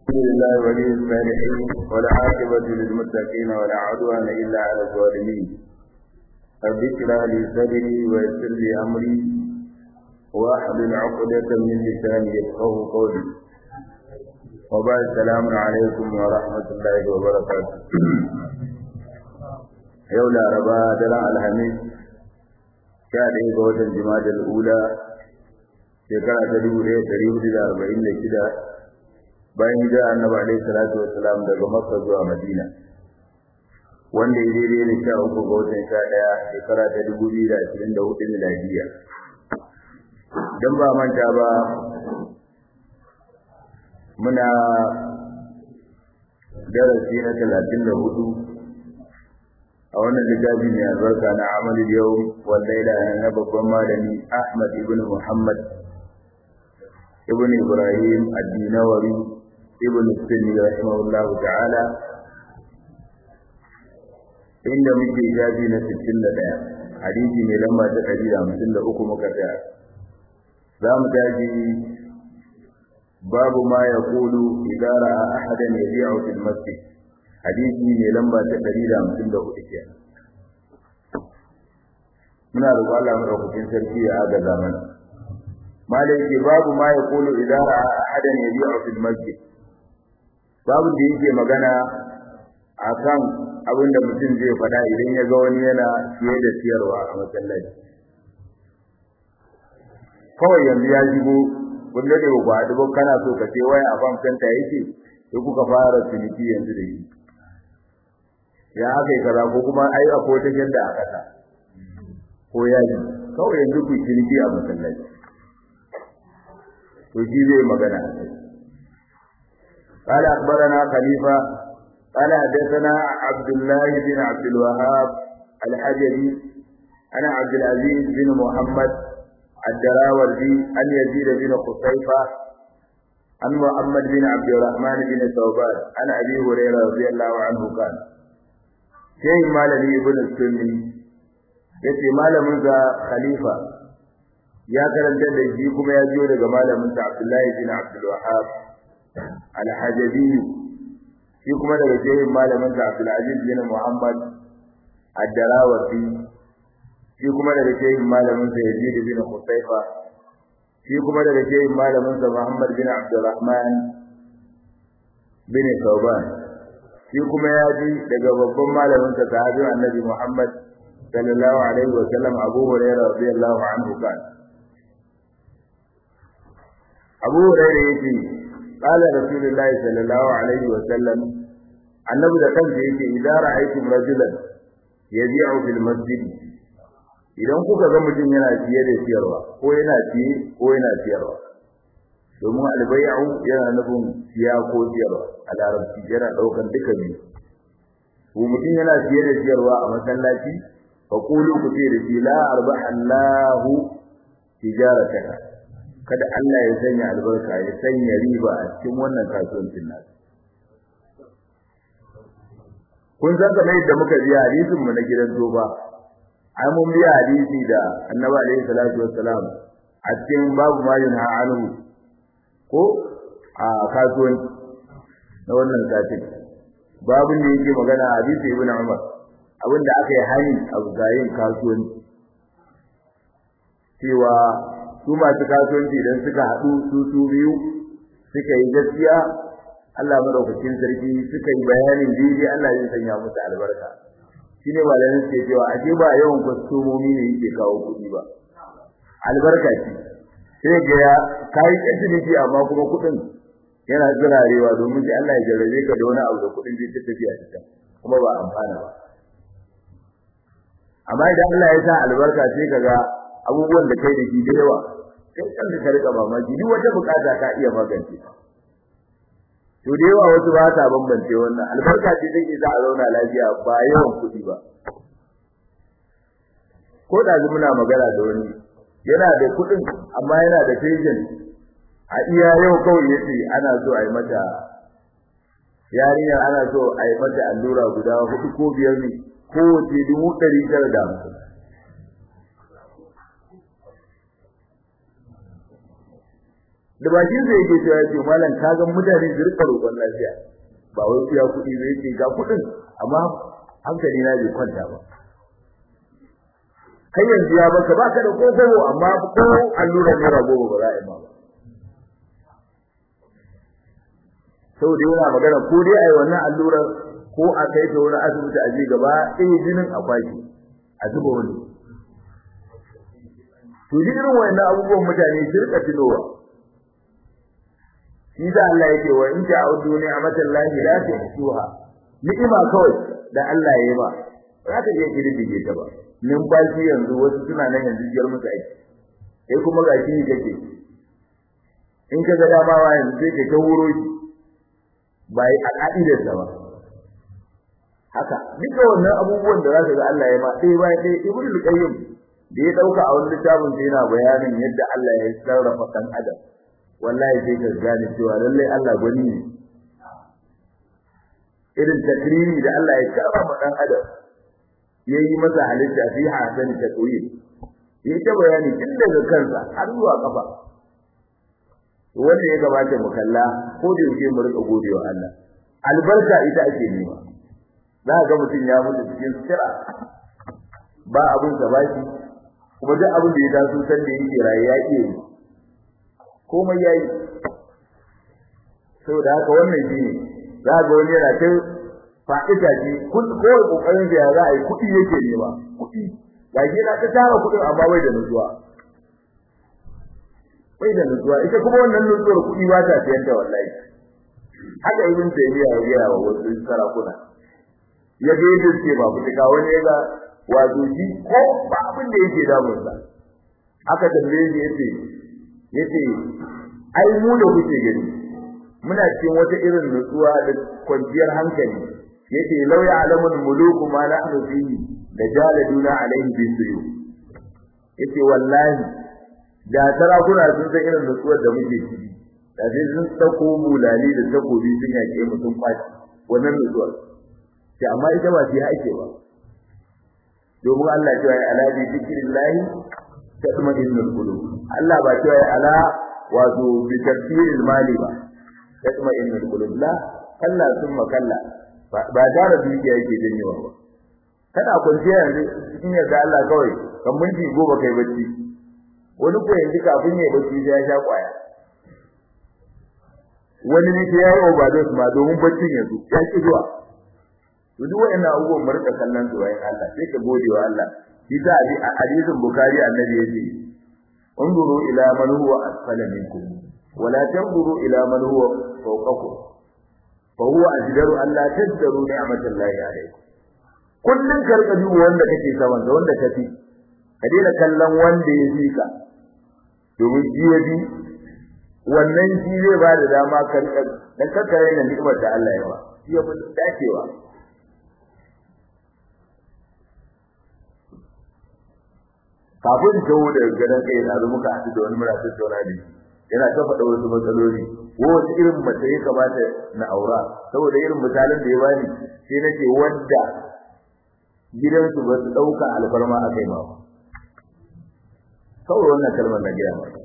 الحمد لله ولي الصالحين ولا عاقبة للمتقين ولا عدوان إلا على الظالمين رب اشرح لي صدري ويسر لي أمري واحلل عقدة من لساني يفقه قولي وبعد السلام عليكم ورحمة الله وبركاته يوم الأربعاء دلع الحميد شهر إيه الجماد الأولى shekara ta dubu ɗaya ɗari hudu da arba'in da shida bayan hijira annabi alaihi salatu wassalam daga makka zuwa madina wanda ya daidai da sha uku ga watan sha ɗaya shekara ta dubu biyu da ashirin da hudu miladiya don ba manta ba muna darasi na talatin da hudu a wannan littafi mai albarka na amalin yau wanda ya na babban malami ahmad ibn muhammad ابن إبراهيم الدينوري ابن السني رحمه الله تعالى inda muke jaji na 61 hadisi mai lamba ta 153 muka tsaya za mu taji babu ma ya kulu idan ra'a ahadan yabi'u fil masjid hadisi mai lamba ta 154 kenan muna roƙon Allah madaukakin sarki ya agaza mana malai ke babu ma ya kulu idan ra'a ahadan yabi'u fil masjid babu da yake magana akan abin da mutum zai faɗa idan ya ga wani yana siye da siyarwa a masallaci kawai yanzu ya shigo kun da ba ku haɗu ba kana so ka ce waya a fam center yake sai kuka fara ciniki yanzu da shi ya aka yi kaza ko kuma ai akwai wata shadda a ƙasa ko yaji kawai yanzu ku ciniki a masallaci to shi zai magana a kai قال أخبرنا خليفة قال حدثنا عبد الله بن عبد الوهاب الحجري أنا عبد العزيز بن محمد الدراوردي أن يزيد بن قصيفة عن محمد بن عبد الرحمن بن ثوبان عن أبي هريرة رضي الله عنه قال شيء مالني ابن السني yace malamin sa khalifa ya karanta da shi kuma ya jiyo daga malamin sa Abdullahi bin Abdul Wahhab al-Hajabi shi kuma daga shehin malamin sa Abdul Aziz bin Muhammad ad-Darawardi shi kuma daga shehin malamin sa Yazid bin Qusayfa shi kuma daga shehin malamin sa Muhammad bin Abdurrahman bin Thawban shi kuma ya ji daga babban malamin sa sahabi Annabi Muhammad sallallahu alaihi wa sallam Abu Hurairah radiyallahu anhu kan Abu Hurairah yace qala Rasulullahi sallallahu alaihi wa sallam annabi da kansa yake idan ra'aytum rajulan yabi'u fil masjid idan kuka ga mutum yana siye da siyarwa ko yana siye ko yana siyarwa domin albay'u yana nufin siya ko siyarwa a larabci yana daukan duka biyu ko mutum yana siye da siyarwa a masallaci fa qulu ku ce da shi la arbaha Allahu tijarataka kada Allah ya sanya albarka ya sanya riba a cikin wannan kasuwancin nasu kun san kamar yadda muka ji hadisin mu na gidan toba ai mun biya hadisi da annabi alaihi salatu wassalam a cikin babu ma yunha anhu ko a kasuwanci na wannan satin babu ne yake magana hadisi ibn umar abinda aka yi hani a gayin kasuwanci cewa su masu kasuwanci idan suka haɗu su su biyu suka yi gaskiya Allah madaukakin sarki suka yi bayanin daidai Allah zai sanya musu albarka shine malamin suke cewa ashe ba yawan kwastomomi ne yake kawo kuɗi ba albarka ce sai ga ya kai ciniki amma kuma kuɗin yana zirarewa domin sai Allah ya jarrabe ka da wani abu da kuɗin zai ta tafiya cikin kuma ba amfana ba amma idan Allah ya sa albarka sai kaga abubuwan da kai da shi da yawa sai kanka ka rika mamaki duk wata bukata ka iya magance ta to da yawa wasu ba ta bambance wannan albarka ce take za a zauna lafiya ba yawan kuɗi ba ko da muna magana da wani yana da kuɗin amma yana da patient a iya yau kawai yace ana so a yi mata yarinya ana so a yi mata allura guda hudu ko biyar ne kowace dubu ɗari tara da hamsin da bakin sa yake cewa ce malam ka ga mutane su rika roƙon lafiya ba wai kuya kuɗi ba yake ga kuɗin amma hankali na bai kwanta ba kai yanzu ya baka baka da kokowo amma ko allura ne rago ba za a yi ma ba saboda yana magana ko dai ai wannan allurar ko a kai ta wani asibiti a ji gaba ɗaya jinin a kwaki a zuba wani to duk irin wannan abubuwan mutane su rika tunowa shi da Allah yake wa in ta'udu ni'matallahi la tuhsuha ni'ima kawai da Allah ya yi ba za ka iya kirdige ta ba numfashi yanzu wasu suna nan yanzu jiyar musu aiki sai kuma ga shi kake in ka ga dama wa yanzu sai ka ta wuro shi ba yi a ka'idarsa ba haka duka wannan abubuwan da za ka ga Allah ya ma sai bayan sai ibnu qayyim da ya dauka a wani littafin sai yana bayanin yadda Allah ya sarrafa dan adam wallahi sai ka gane cewa lalle Allah gwani ne irin takrimi da Allah ya karrama dan adam yayi masa halitta fi hasan takwim yi ta bayani tun daga kansa har zuwa kafa wanda ya gabata mu kalla ko da yake mu rika godewa Allah albarka ita ake nema za ga mutum ya mutu cikin sira ba abin sa baki kuma duk abin da ya taso san da yake raye ya iya yi komai yayi saboda haka wannan shi ne za ga wani yana ta fa'ida ce kun ko kokarin da za a yi kuɗi yake nema kuɗi ga shi na ta tara kuɗin amma bai da nutsuwa bai da nutsuwa ita kuma wannan nutsuwar kuɗi ba ta siyan ta wallahi haka ibn taymiya ya gaya wa wasu sarakuna ya ga yadda suke ba fitika wani ya ga wato shi ko ba abin da yake damunsa aka tambaye shi yace yace ai mu da kuke gani muna cikin wata irin nutsuwa da kwanciyar hankali yace law ya'lamul muluku ma nahnu fihi da jaladuna alaihi bisuyu yace wallahi da sarakuna sun san irin nutsuwar da muke ciki da sai sun dauko bulali da takobi sun yake mu sun kwaci wannan nutsuwar sai amma ita ba sai ake ba domin Allah ya ce ala bi zikrillah tatma'innul qulub Allah ba ce ala wato bi tafsiril mali ba tatma'innul qulub la kalla thumma kalla ba tare da dukiya yake janyewa ba kana kwanciya yanzu cikin yarda Allah kawai kan minti goma kai bacci wani ko yanzu kafin ya bacci sai ya sha kwaya wani ne sai ya yi overdose ma domin baccin yanzu ya ki zuwa to duk wa'annan abubuwan mu rika kallon su wayan Allah sai ka gode wa Allah shi ta a hadisin bukhari annabi yace unzuru ila man huwa asfala minkum wala tanzuru ila man huwa fawqakum fa huwa ajdaru an la tadru ni'matallahi alaykum kullun karka duba wanda kake saman da wanda kafi ka daina kallon wanda ya fi ka domin shi ya bi wannan shi zai ba da dama kan dan kakkare da ni'imar da Allah ya ba shi ya fi dacewa kafin tawo da gadan kai da muka haɗu da wani mura tattauna da yana ta faɗa wasu matsaloli ko wasu irin mace ya kamata na aura saboda irin misalin da ya bani sai nake wanda gidansu ba su ɗauka alfarma a kai ma kawai wannan kalmar na gaya maka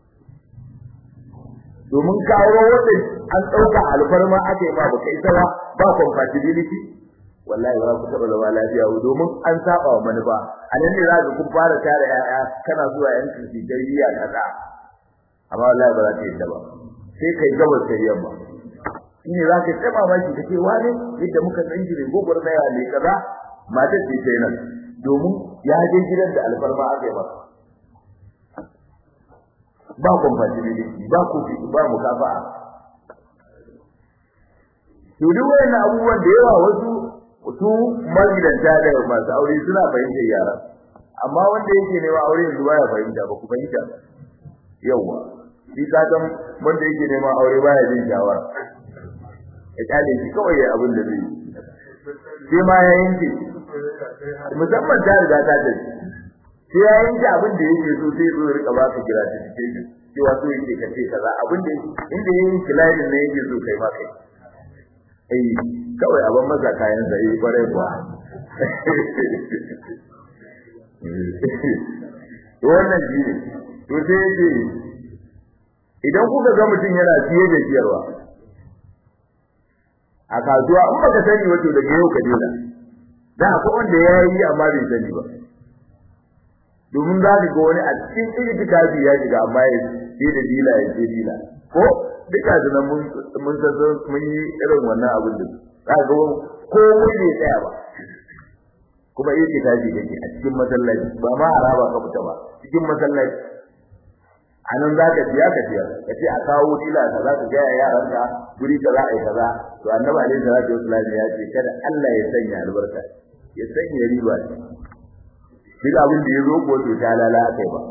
domin kawo wanda an ɗauka alfarma a kai ma ba kai ba ba compatibility wallahi ba ku taɓa zama lafiya domin an saba wa manufa a nan ne za ka kun fara tare ya'ya kana zuwa yan kirki tarbiyya kaza amma wallahi ba za ka yadda ba sai kai gabas da yamma shi ne za ka taɓa maki ka ce wani yadda muka san shi ne gogor na yawa ne kaza matar ce ta nan domin ya je gidan da alfarma aka yi masa ba compatibility ba kofi ba mukafa'a to duk wayannan abubuwan da yawa wasu su magidanta da masu aure suna fahimtar yara amma wanda yake nema aure yanzu baya fahimta ba ku fahimta yawa shi ka san wanda yake nema aure baya jin shawara ya kale shi kawai ya abin da zai yi sai ma ya yanke musamman ta riga ta tafi sai ya yanke abin da yake so sai zo rika ba ka kira ta cikin cewa so yake ka ce kaza abin da inda yayin kilayin ne yake so kai ma kai eh kawai abin maza kayan sa eh kware kuwa wannan shi ne to sai yake idan kuka ga mutum yana siye da siyarwa a kasuwa in baka sani wato daga yau ka dena da akwai wanda ya yi amma bai sani ba domin za ka ga wani a cikin itikafi ya shiga amma ya ce da dila ya ce dila ko duka da nan mun mun san mun yi irin wannan abin da za ka ga ko bai tsaya ba kuma itikafi kake a cikin masallaci ba ma haraba ka fita ba cikin masallaci anan za ka biya ka biya ka ce a kawo dila ka za ka ga yaranka guri ka za a yi kaza to annabi alaihi salatu wasallam ya ce kada Allah ya sanya albarka ya sanya riba duk abin da ya zo ko to ta lala kai ba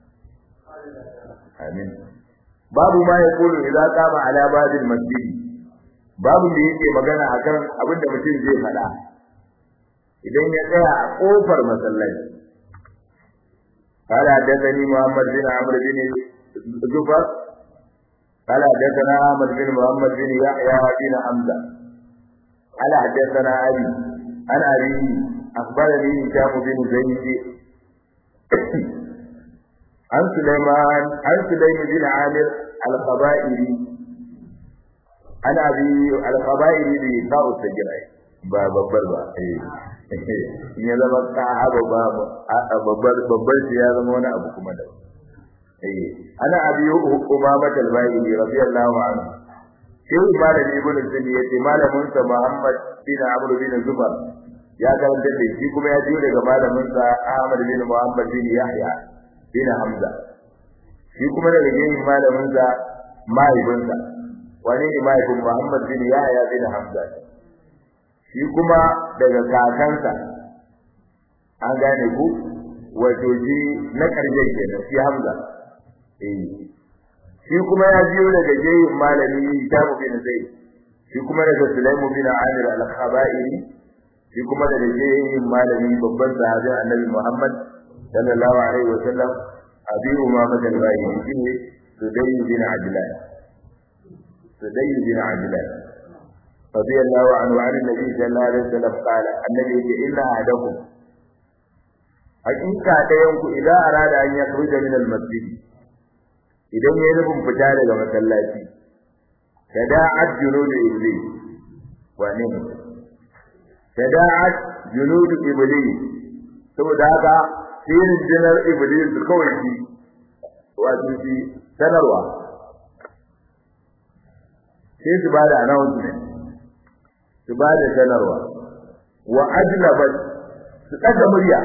amin babu ma ya kulu idza qama ala babil masjid babu da yake magana akan abin da mutum zai faɗa idan ya tsaya a kofar masallaci قال حدثني محمد بن عمرو بن زفر قال حدثنا احمد بن محمد بن يحيى بن حمزه قال حدثنا ابي عن ابي اخبرني هشام بن زيد عن سليمان عن سليم بن عامر الخبائري عن ابي الخبائري بتاء السجراء باب بربا in ya zama sahaba ba babbar babbar shi ya zama wani abu kuma da eh ana abi umama talbai radiyallahu anhu sai malam ibn sunni yace malamin sa muhammad bin amr bin zubair ya karanta da shi kuma ya jiyo daga malamin sa ahmad bin muhammad bin yahya bin hamza shi kuma daga yin malamin sa mahaifinsa wani ne mahaifin muhammad bin yahya bin hamza shi kuma daga kakansa an gane ku wato ji na ƙarshen kenan shi Hamza eh shi kuma ya biyo daga jayin malami Jamu bin Zaid shi kuma daga Sulaimu bin Amir al-Khabairi shi kuma daga jayin malami babban sahabi Annabi Muhammad sallallahu alaihi wa sallam Abi Umama al-Bahili shine Sudayy bin Ajlan Sudayy bin Ajlan رضي الله عنه عن النبي صلى الله عليه وسلم قال النبي إن أحدكم hakika ɗayan ku idan arada an ya kruja min al-masjid idan yayi nufin fita daga masallaci tada'at junud iblis wane ne tada'at junud iblis saboda haka sirrin jinar iblis kawai shi wato shi sanarwa sai su bada announcement su bada sanarwa wa ajlabat su ɗaga murya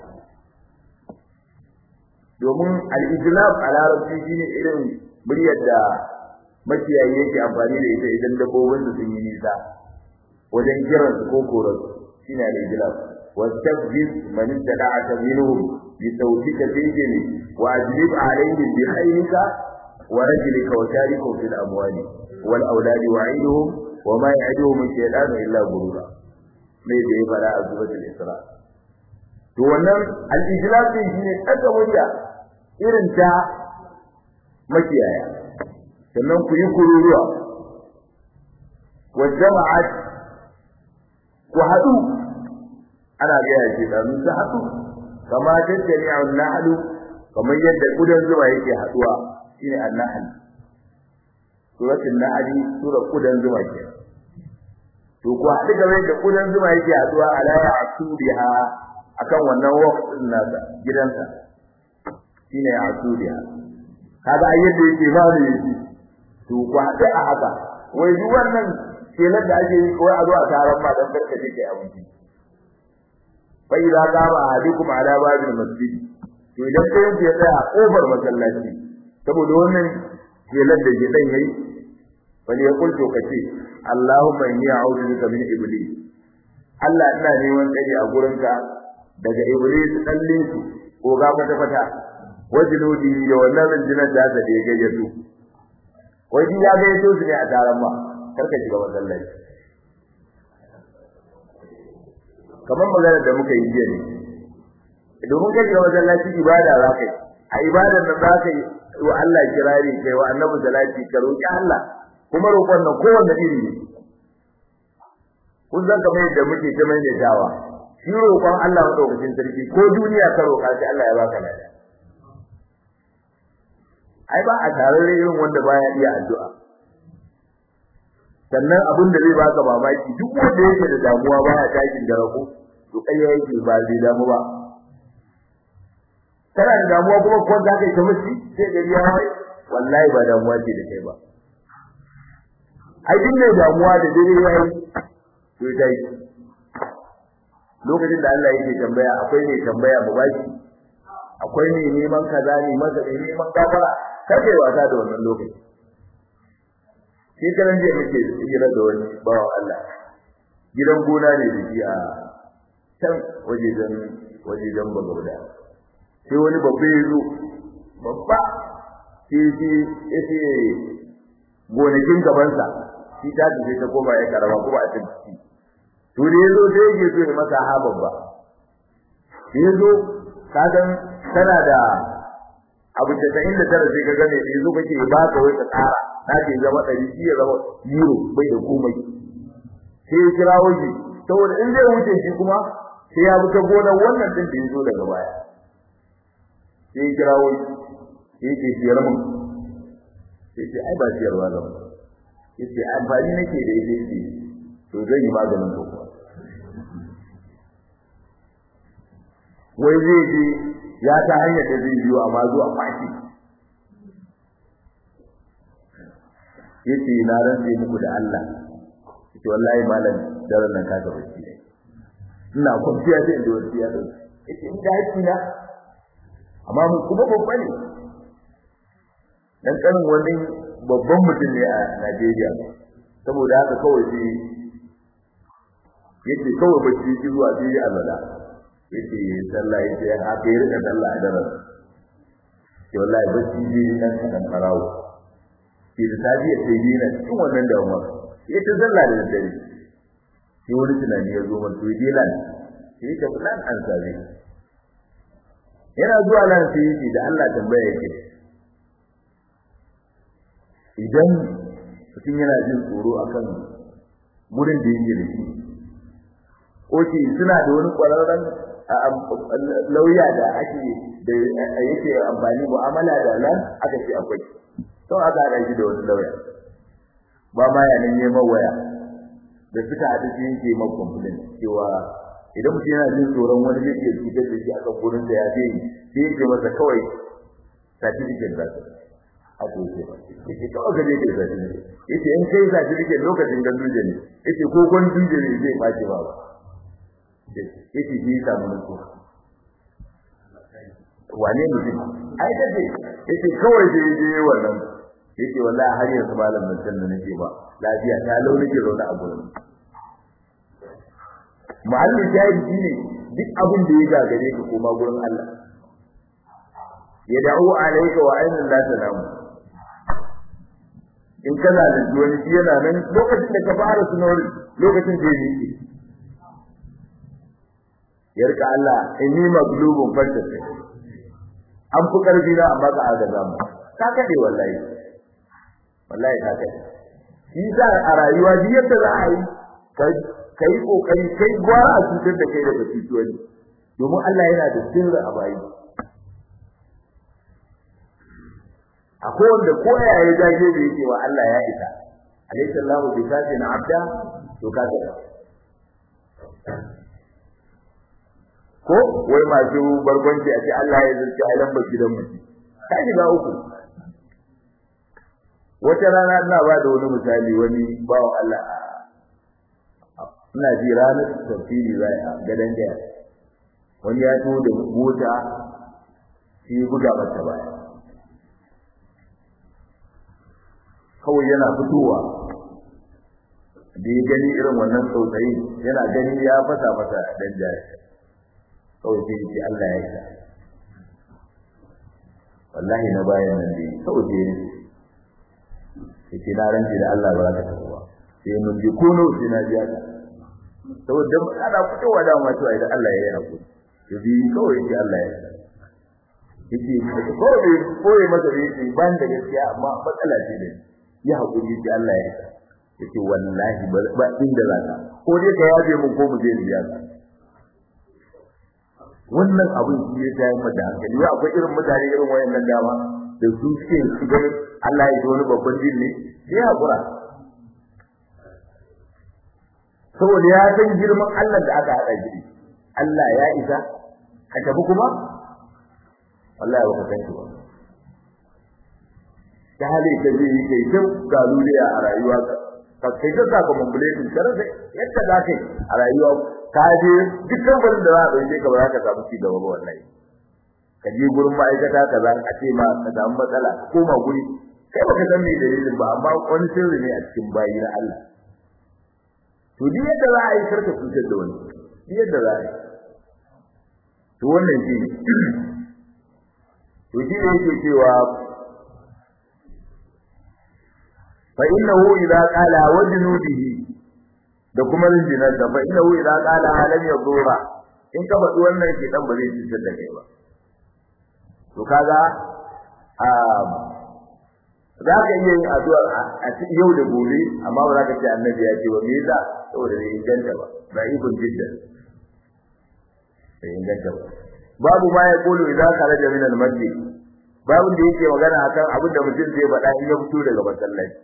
domin al-ijlab a larabci shine irin muryar da makiyayi yake amfani da ita idan dabbobin su sun yi nisa wajen kiran su ko koran shine al-ijlab wastafziz man istada'aka minhum bi sawtika tijli wa ajlib alayhim bi khayrika wa rajlika wa sharikum fil amwali wal auladi wa'iduhum wa ma ya'iduhum shaytanu illa ghurura mai da ya fara a suratul isra to wannan al-ijlab din shine daga murya irin ta makiyaya sannan ku yi kururuwa wa jama'at ku hadu ana ga yake da mun ta hadu kama tattari al-nahlu kamar yadda kudan zuba yake haduwa shine al-nahl suratul nahl sura kudan zuba ke to ku hadu kamar yadda kudan zuba yake haduwa ala ya'tubiha akan wannan waqtin nasa gidansa shine asudiya kaga ayyar da yake ba ne yake to ku hada a haka wai duk wannan kelan da ake yi ko a zo a taron ma dan barka take abinci fa idza qama ahadukum ala babil masjid to idan kai ya tsaya kofar masallaci saboda wannan kelan da ke dan yayi wani ya kulto kace Allahumma inni a'udhu bika min iblis Allah ina neman tsari a gurinka daga iblis dan linsu ko ga fata fata wajinudi da wannan rinjinar da ta da gayyato wai ya gayyato su ne a taron ma karka shiga masallaci kamar maganar da muka yi jiya ne domin kai shiga masallaci ibada za ka yi a ibadar nan za ka yi wa Allah kirari kai wa annabi salati ka roki Allah kuma roƙon nan kowanne iri ne kun san kamar yadda muke ta mai dawa shi roƙon Allah madaukakin sarki ko duniya ka roƙa shi Allah ya baka lada ai ba a tarare irin wanda baya iya addu'a sannan abin da zai baka mamaki duk wanda yake da damuwa baya takin da rako to kai yake ba zai damu ba kana da damuwa kuma ko za ka yi ta mushi sai gari ya wai wallahi ba damuwa ce da kai ba ai din ne damuwa da dare yayi to dai lokacin da Allah yake tambaya akwai ne tambaya mu baki akwai ne neman kaza ne masa ne neman gafara kake wasa da wannan lokaci sai karan je muke hira da wani bawan Allah gidan gona ne da shi a can wajejen wajejen bagauda sai wani babba ya zo babba sai shi yace gonakin gabansa shi ta tafi ta koma ya karama kuma a cikin to da yazo sai yake so ya masa ha babba yazo ka san tana da abu da ta inda tara sai ka ga ne yazo kake ba ka wai ka tsara na ke zama dari shi ya zama euro bai da komai sai ya kira waje saboda in zai wuce shi kuma sai ya bi ta gonar wannan din da yazo daga baya sai ya kira waje sai ya ce siyar mun sai ce ai ba siyarwa zama yace amfani nake da ita ce to zan yi maganin ko kuwa wai zai je ya ta hanyar da zai biyo amma zuwa fashi yace na rantse muku da Allah yace wallahi malam daren nan ka gaba shi ina kwanciya sai da wani ya dauki yace in da haƙi na amma mu kuma babba ne dan kanin wani babban mutum ne a Najeriya saboda haka kawai sai yace kawai bacci ki zuwa sai ya azala yace sallah yace haka ya rika sallah a daren ke wallahi bacci ji nan kan karawo ke da tabiya sai ji na cikin wannan damuwa yace sallah da dare sai wani tunani ya zo masa yaje lan sai ka plan an sabe yana zuwa nan sai yace da Allah tambaya yake idan mutum yana jin tsoro akan gurin da yake da shi oke suna da wani kwararren lauya da ake da yake amfani mu'amala da nan aka ce akwai to aka haɗa shi da wani lauya ba ma ya neman waya da suka haɗu shi yake ma complain cewa idan mutum yana jin tsoron wani zai iya cutar da shi a kan gurin da ya zai sai yake masa kawai certificate za su aka yi ba yake kawai ka je ka yi certificate yace in kai certificate lokacin ganduje ne yace ko ganduje ne zai ɓaci ba ba yake ji samu nutsuwa wane mutum ai da ce yake kawai je je wannan yake wallahi har yanzu malam ban san da nake ba lafiya ta lau nake zaune a gurin muhalli jahili ne duk abin da ya gagare ka koma gurin Allah ya da'u alayka wa ainin la tanamu in kana da wani shi yana nan lokacin da ka fara sunori lokacin da ya yi yarka Allah inni maglubun fantasa an fi karfi na amma ka agaza mu ka kade wallahi wallahi ka kade shi sa a rayuwa duk yadda za a yi kai kokari kai gwara a cutar da kai daga cutuwani domin Allah yana da sirri a bayi akwai wanda ko ya yi dage da yake wa Allah ya isa alaysa Allahu bi kafin abda to ka kade ko wai masu barkwanci a ce Allah ya zurci a lambar gidan mutum ka shiga uku wata rana ina ba da wani misali wani bawa Allah ina ji ranar tafsiri zai a gadon gaya wani ya to da mota shi buga mata baya kawai yana fitowa da ya gani irin wannan tsautsayi yana gani ya fasa masa dan jari kawai sai ce Allah ya isa wallahi na bayan nan dai kawai sai ne sai na ranci da Allah ba za ka tafi ba sai mun ji kono sai na ji haka saboda ana fitowa da ma cewa idan Allah ya yi hakuri to bi kawai sai Allah ya isa yake kawai koyi masa da yake ban da gaskiya amma matsala ce da ya hakuri sai Allah ya isa yake wallahi ba inda za ka ko dai ka yaje mun ko mu je biya ka wannan abin shi ya tayar mata hankali wai akwai irin mutane irin wayannan dama da su suke shigar Allah ya ji wani babban din ne sai hakura saboda ya san girman Allah da aka hada shi Allah ya isa ka tafi kuma wallahi ba ka san shi ba ta hali ka je kai ta galuriya a rayuwa ka kai ta saka mambulatin kar da yadda za ka yi a rayuwa ka je dukkan gurin da za a ɗauke ka ba za ka samu ci gaba ba wallahi ka je gurin ma'aikata kaza a ce ma ka samu matsala ka koma guri kai baka san me dalilin ba amma wani sirri ne a cikin bayi na Allah to duk yadda za a yi karka cutar da wani duk yadda za a yi to wannan shi ne to shi ne yake cewa fa innahu idza qala wa junudihi da kuma rinjinar da fa innahu idza qala lam yadura in ka faɗi wannan ke dan ba zai cutar da kai ba to kaga a za ka iya yin addu'a a cikin yau da gobe amma ba za ka ce annabi ya ce ba me yasa saboda bai inganta ba ba ikon jiddan bai inganta ba babu ma ya kulu idan kharaja min al-masjid babu da yake magana akan abin da mutum zai faɗa in ya fito daga masallaci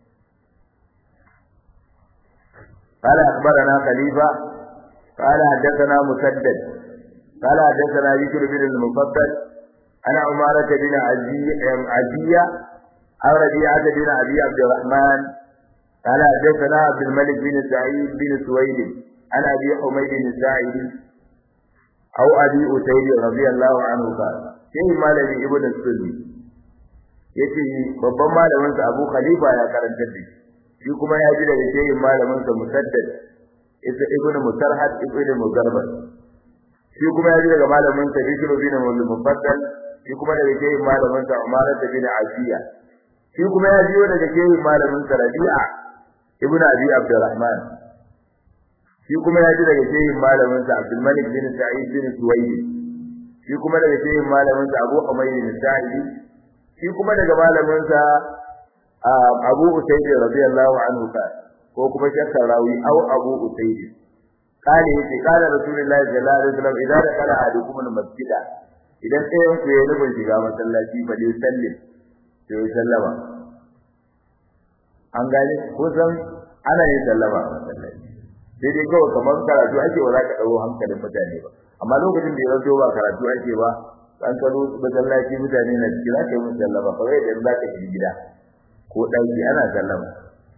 قال أخبرنا خليفة قال حدثنا مسدد قال حدثنا ذكر بن المفضل أنا عمارة بن عزية أو ربيعة بن أبي عبد الرحمن قال حدثنا عبد الملك بن سعيد بن سويد عن أبي حميد الساعدي أو أبي أسيد رضي الله عنه قال شيء مالك ابن السني yace babban malamin sa Abu Khalifa ya karanta da shi kuma ya ji daga shehin malamin sa Musaddad isa ibnu Musarhad ibnu Mugarbar shi kuma ya ji daga malamin sa Bishr bin Mufaddal shi kuma daga shehin malamin sa Umar bin Asiya shi kuma ya jiyo daga shehin malamin sa Rabi'a ibn Abi Abdurrahman shi kuma ya ji daga shehin malamin sa Abdul Malik bin Sa'id bin Suwayd shi kuma daga shehin malamin sa Abu Umayr bin Sa'id shi kuma daga malamin sa Abu Usayd radiyallahu anhu ka ko kuma shakka rawi au Abu Usayd kale yace kana Rasulullahi sallallahu alaihi wasallam idan da kala ahadukum al-masjida idan ɗayan ku ya nufin shiga masallaci ba dai sallim sai sallama an gane kusan ana yin sallama a masallaci sai dai kawai kamar karatu ake ba za ka ɗago hankalin mutane ba amma lokacin da ya zanto ba karatu ake ba an kalo masallaci mutane na ciki za ka yi musu sallama kawai idan za ka shiga gida ko ɗauki ana sallama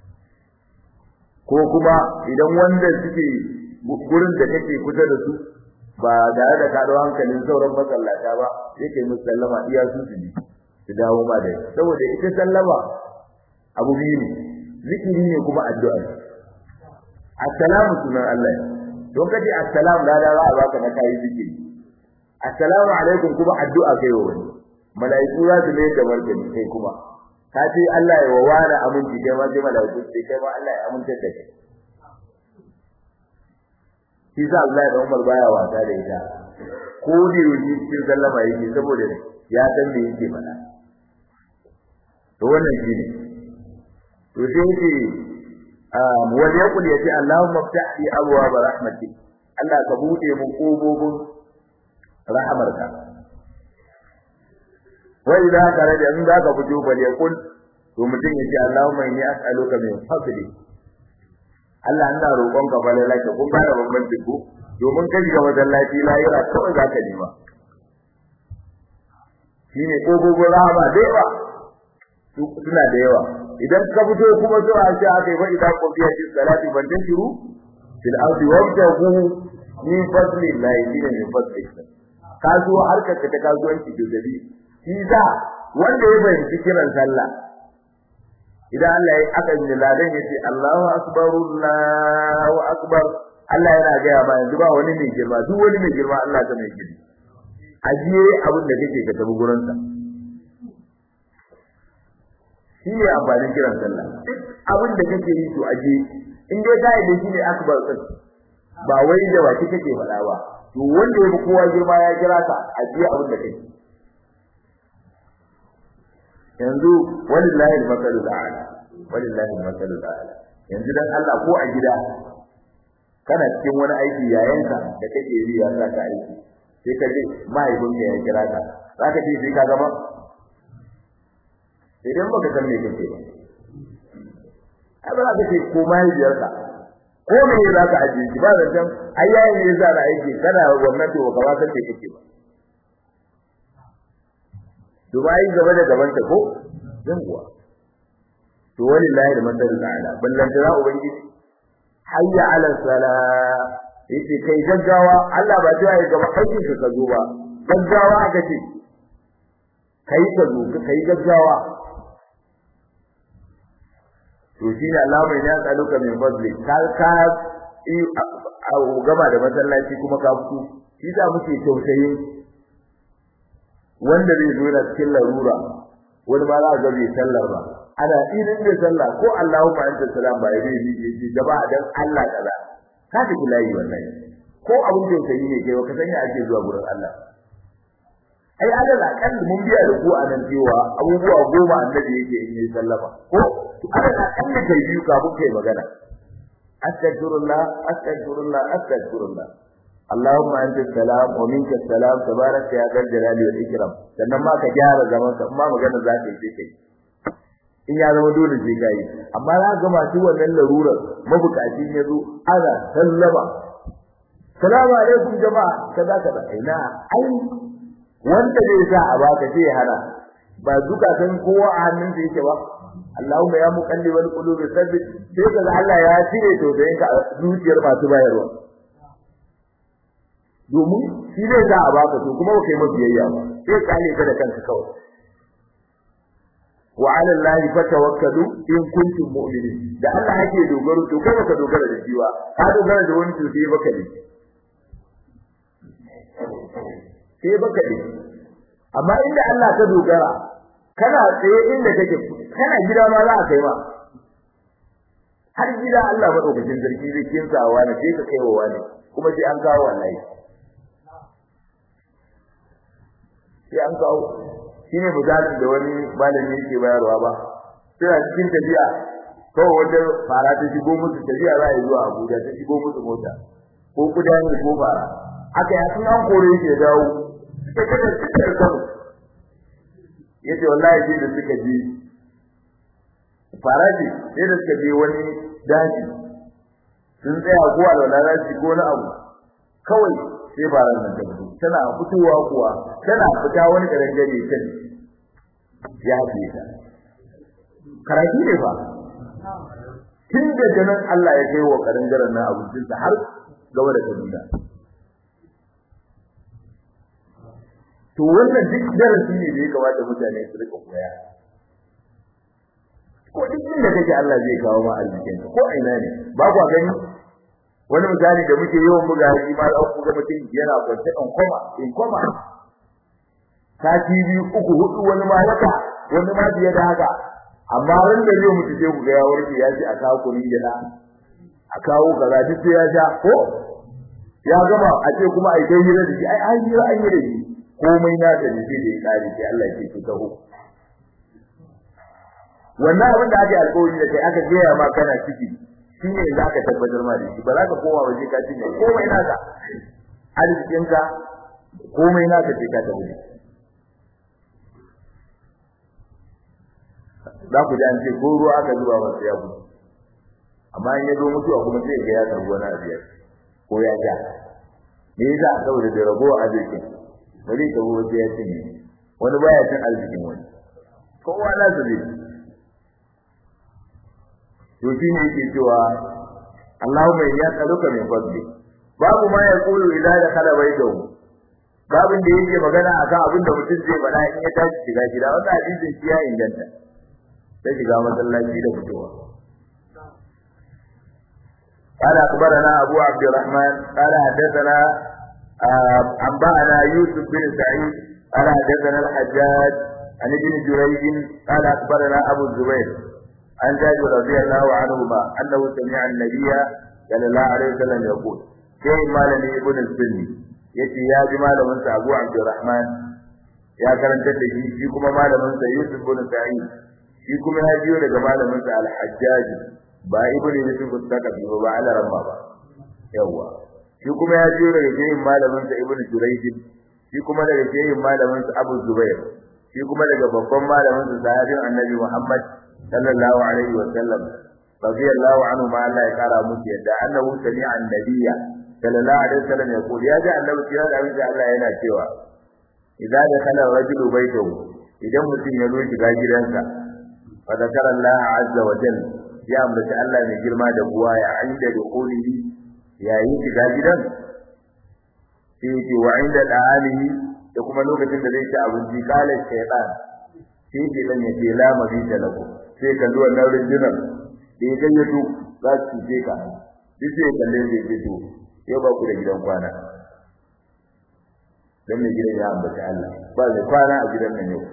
ko kuma idan wanda suke gurin da kake kusa da su ba tare da ka ɗau hankalin sauran masallata ba sai ka yi musu sallama iya su su ji su dawo ma da saboda ita sallama abu biyu ne zikiri ne kuma addu'a assalamu sunan Allah don kace assalamu da da za a baka na kai zikiri assalamu alaikum kuma addu'a kai wa wani malaiku za su mai da martani kai kuma ka ce Allah ya wawara aminci kai ma sai malaiku sai kai ma Allah ya amince da kai shi sa Allah da Umar baya wasa da ita ko da yi cikin sallama yake saboda ya san me yake faɗa to wannan shine to sai yake wal yaqul yati Allahumma ftah li abwaab rahmatik Allah ka bude mu kobobin rahamarka wa idza kharaja in zaka fito bal yaqul to mutum yace Allahumma inni as'aluka min fadli Allah ina roƙon ka fa lalaka kun fara bambanci ko domin ka shiga masallaci lahira kawai zaka nema shine kobobin rahama da yawa suna da yawa idan ka fito kuma zuwa shi aka yi fa idan ku biya shi salati ban tashiru fil ardi wabtahu min fadli llahi shine min fadli kasuwa harkar ka ta kasuwanci da dabi shi za wanda ya bayyana kiran sallah idan Allah ya aka yi ladan yace Allahu akbar Allahu akbar Allah yana ga ya ma yanzu ba wani mai girma duk wani mai girma Allah ta mai girma ajiye abin da kake ka tabi gurin sa shi ne amfanin kiran sallah duk abin da kake yi to aje in dai ka yi shi ne akbar din ba wai da baki kake faɗa ba to wanda ya fi kowa girma ya kira ka aje abin da kake yanzu walillahi al-masalul a'la walillahi al-masalul a'la yanzu dan Allah ko a gida kana cikin wani aiki yayanka da kake yi ya sa ka aiki sai ka je mahaifinka ya kira ka zaka ce sai ka gama idan baka san me kake ba ai ba za ka ce ko mahaifiyarka ko me za ka ajiye shi ba zancen ai yayin ne za na aiki kana wannan to ka ba san me kake ba Dubai gaba da gaban ta ko zan kuwa to wallahi da madar ta'ala ballan da ubangiji hayya ala sala yace kai gaggawa Allah ba ta yi gaba aikin ka zo ba gaggawa aka ce kai ka zo kai gaggawa to shi ne Allah mai ya tsaluka min fadli ka ka a gaba da masallaci kuma ka fito shi da muke tausayin wanda zai zo da cikin larura wani ma za ga bai sallar ba ana irin da sallah ko Allahumma anta salam ba yayi yi gaba dan Allah kaza ka ji layi wannan ko abun tausayi ne kai ka sanya ake zuwa gurin Allah ai alal akal mun biya da ku anan cewa abubuwa goma annabi yake in yi sallama ko alal akal kai biyu kafin kai magana astaghfirullah astaghfirullah astaghfirullah اللهم انت السلام ومنك السلام تبارك يا ذا الجلال والاكرام sannan ma ka gyara zaman ka amma magana za ka yi kai in ya zama dole sai kai amma za ga masu wannan larurar mabukaci ya zo ana sallama salamu alaikum jama'a kaza kaza ina ai wanda zai sa a baka sai hana ba zukatan kowa a hannun sa yake ba Allahumma ya muqallibal qulubi sabbit sai kaga Allah ya cire to da yanka zuciyar masu bayarwa domin shi zai za a baka to kuma kai mabiyayya ba sai kale ka da kanka kawai wa ala allahi fatawakkalu in kuntum mu'minin da Allah yake dogaro to kai baka dogara da shi ba ka dogara da wani to sai baka ne sai baka ne amma inda Allah ka dogara kana tsaye inda kake kana gida ma za a kai ma har gida Allah madaukakin sarki zai kinsawa ne sai ka kaiwa wani kuma sai an kawo wallahi sai an kawo shine misalin da wani malami yake bayarwa ba sai cikin tafiya kawai wanda fara ta shigo musu tafiya za a yi zuwa Abuja ta shigo musu mota ko kuda ne ko fara aka yi sun an kore shi ya dawo suka kada suka yi kano yace wallahi sai da suka je fara ce sai da suka je wani daji sun tsaya ko alwala za ko na abu kawai sai faran nan ta fito tana fitowa kuwa tana fita wani garin gari kan ya haɗe ta karatu ne fa tun da janan Allah ya kai wa garin garin nan abincin ta har gaba da kabila to wannan duk darasi ne da ya kamata mutane su rika koya ko duk inda kake Allah zai kawo ma arzikin ko ina ne ba kwa gani wani misali da muke yawan buga shi ma za ku ga mutum yana kwance in koma in koma sati biyu uku hudu wani ma haka wani ma biye da haka amma ran da zai mutu sai ku ga ya warke ya ji a kawo kunin gida a kawo kaza duk sai ya sha ko ya gama a ce kuma ai kai hira da shi ai ai hira an yi da shi komai na da shi da ya kare sai Allah ya ce taho wannan abin da ake alƙawari da kai aka gaya ma kana ciki shi ne za ka tabbatar ma da shi ba za ka koma waje ka cinye komai naka arzikinka komai naka ce ka tabbata za ku ji an ce ko ruwa aka zuba masa ya gudu amma in ya zo mutuwa kuma sai ga ya karbi wani abu ko ya ja me yasa saboda da ragowa arzikin ba zai karbi wasu ya cinye wani baya cin arzikin wani kowa na su zai to shi ne yake cewa Allahumma ya tsaluka min fadli babu ma ya kulu idza da kala baitahu babin da yake magana akan abin da mutum zai faɗa in ya tashi shiga gida wannan hadisin shi ya inganta sai shiga masallaci da fitowa قال أخبرنا أبو عبد الرحمن قال حدثنا أنبأنا يوسف بن سعيد قال حدثنا الحجاج عن ابن جريج قال أخبرنا أبو الزبير عن جابر رضي الله عنهما انه سمع النبي صلى الله عليه وسلم يقول كي مالني ابن السني yace ya ji malamin sa Abu Abdurrahman ya karanta da shi shi kuma malamin sa Yusuf bin Sa'id shi kuma ya jiyo daga malamin sa Al-Hajjaj ba ibn Yusuf al-Thaqafi ba ala ramma ba yawa shi kuma ya jiyo daga shehin malamin sa Ibn Jurayj shi kuma daga shehin malamin sa Abu Zubair shi kuma daga babban malamin sa sahabin annabi Muhammad sallallahu alaihi wa sallam radiyallahu anhu ma Allah ya kara musu yadda annahu sami'a annabiyya sallallahu alaihi wa sallam ya kula ya ji annabi kira da Allah yana cewa idza dakhala rajulu baytahu idan mutum ya zo shiga gidansa fa zakara Allah azza wa jalla ya ambaci Allah mai girma da buwa ya inda dukulihi yayin shiga gidan sai yake wa inda da'alihi da kuma lokacin da zai ci abinci kala shaytan sai ke dan yake la mabita lahu sai ka zuwa nan rundunar da ya gayyato za su ce ka duk sai kalle zai ce to yau ba ku da gidan kwana dan mai gidan ya ambaci Allah ba zai kwana a gidan nan yau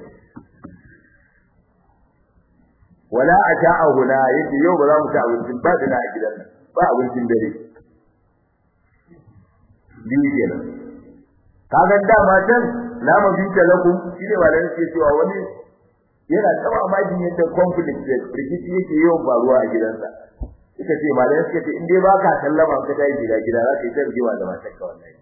wala ata'ahu la yake yau ba za mu ci abincin ba da a gidan nan ba abincin dare biyu kenan kaga dama can la mabita lakum shine ba da yake cewa wani yana taba amajin yadda conflict da rikici yake yawan faruwa a gidansa ita ce malamai suka ce in dai baka sallama ka tayi gida gida za ka yi tarjiwa da matarka wallahi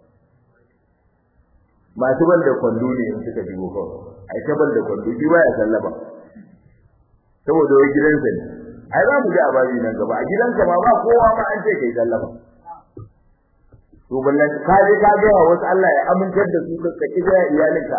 masu ban da kwando ne in suka shigo kawai ai ta ban da kwando shi baya sallama saboda wai gidansa ne ai za mu ji ababi nan gaba a gidanka ma ba kowa ma an ce kai sallama to ballan ka je ka ga wasu Allah ya amintar da su ka kija iyalinka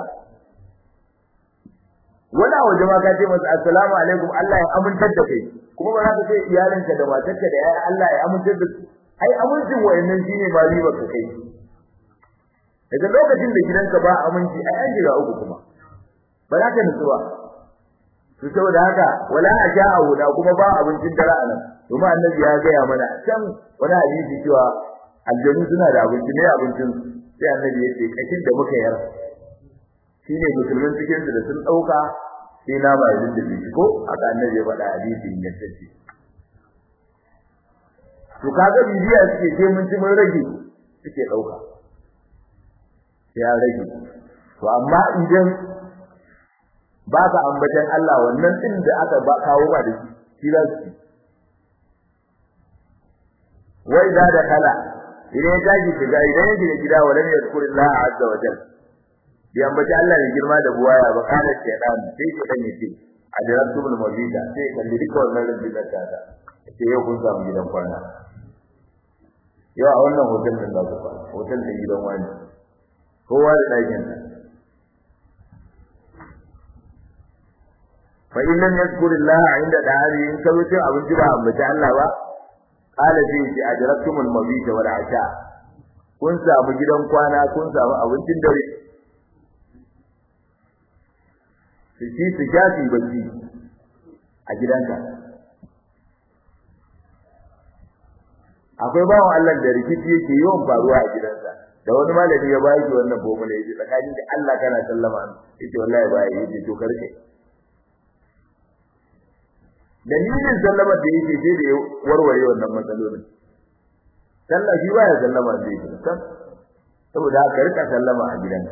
wani a waje ma ka ce masa assalamu alaikum Allah ya amintar da kai kuma ba za ka ce iyalinka da matarka da yayin Allah ya amintar da su ai amincin wayannan shine ma riba ka kai daga lokacin da gidanka ba aminci ai an jira uku kuma ba za ka nutsu ba to saboda haka wala aja'u da kuma ba abincin dare anan kuma annabi ya ga ya mana can wani hadisi cewa aljanu suna da abinci ne abincin sai annabi ya ce kashin da muka yar shine musulmin cikin su da sun dauka sai na ba yin da ko haka annabi ya faɗa hadisi in yace to kaga bibiya suke sai mun ci mun rage suke dauka ya rage to amma idan ba ka ambatan Allah wannan din da aka ba kawo ba da shi shi za su wai da da kala idan ya tashi shiga idan ya shiga gida walam yadhkurillah azza wa jalla bi ambaci Allah ne girma da buwaya ba kana shaytan sai shi dan yace adratul mawlida sai kalli duka wannan rabbi da ta ta sai yau kun samu gidan kwana yau a wannan hotel din da ku kwana hotel din gidan wani kowa da ɗakin sa fa in lam yadhkurillah inda da'ari in ka wuce abinci ba ambaci Allah ba qala fi ajratumul mawlida wal asha kun samu gidan kwana kun samu abincin dare su ci su sha su bacci a gidanka akwai bawan Allah da rikici yake yawan faruwa a gidansa da wani malami ya bayi wannan bomule yace tsakanin da Allah kana sallama yace wallahi bai yace to karke dalilin sallama da yake sai da warware wannan matsalolin sallah shi baya sallama da yake saboda haka rika sallama a gidanka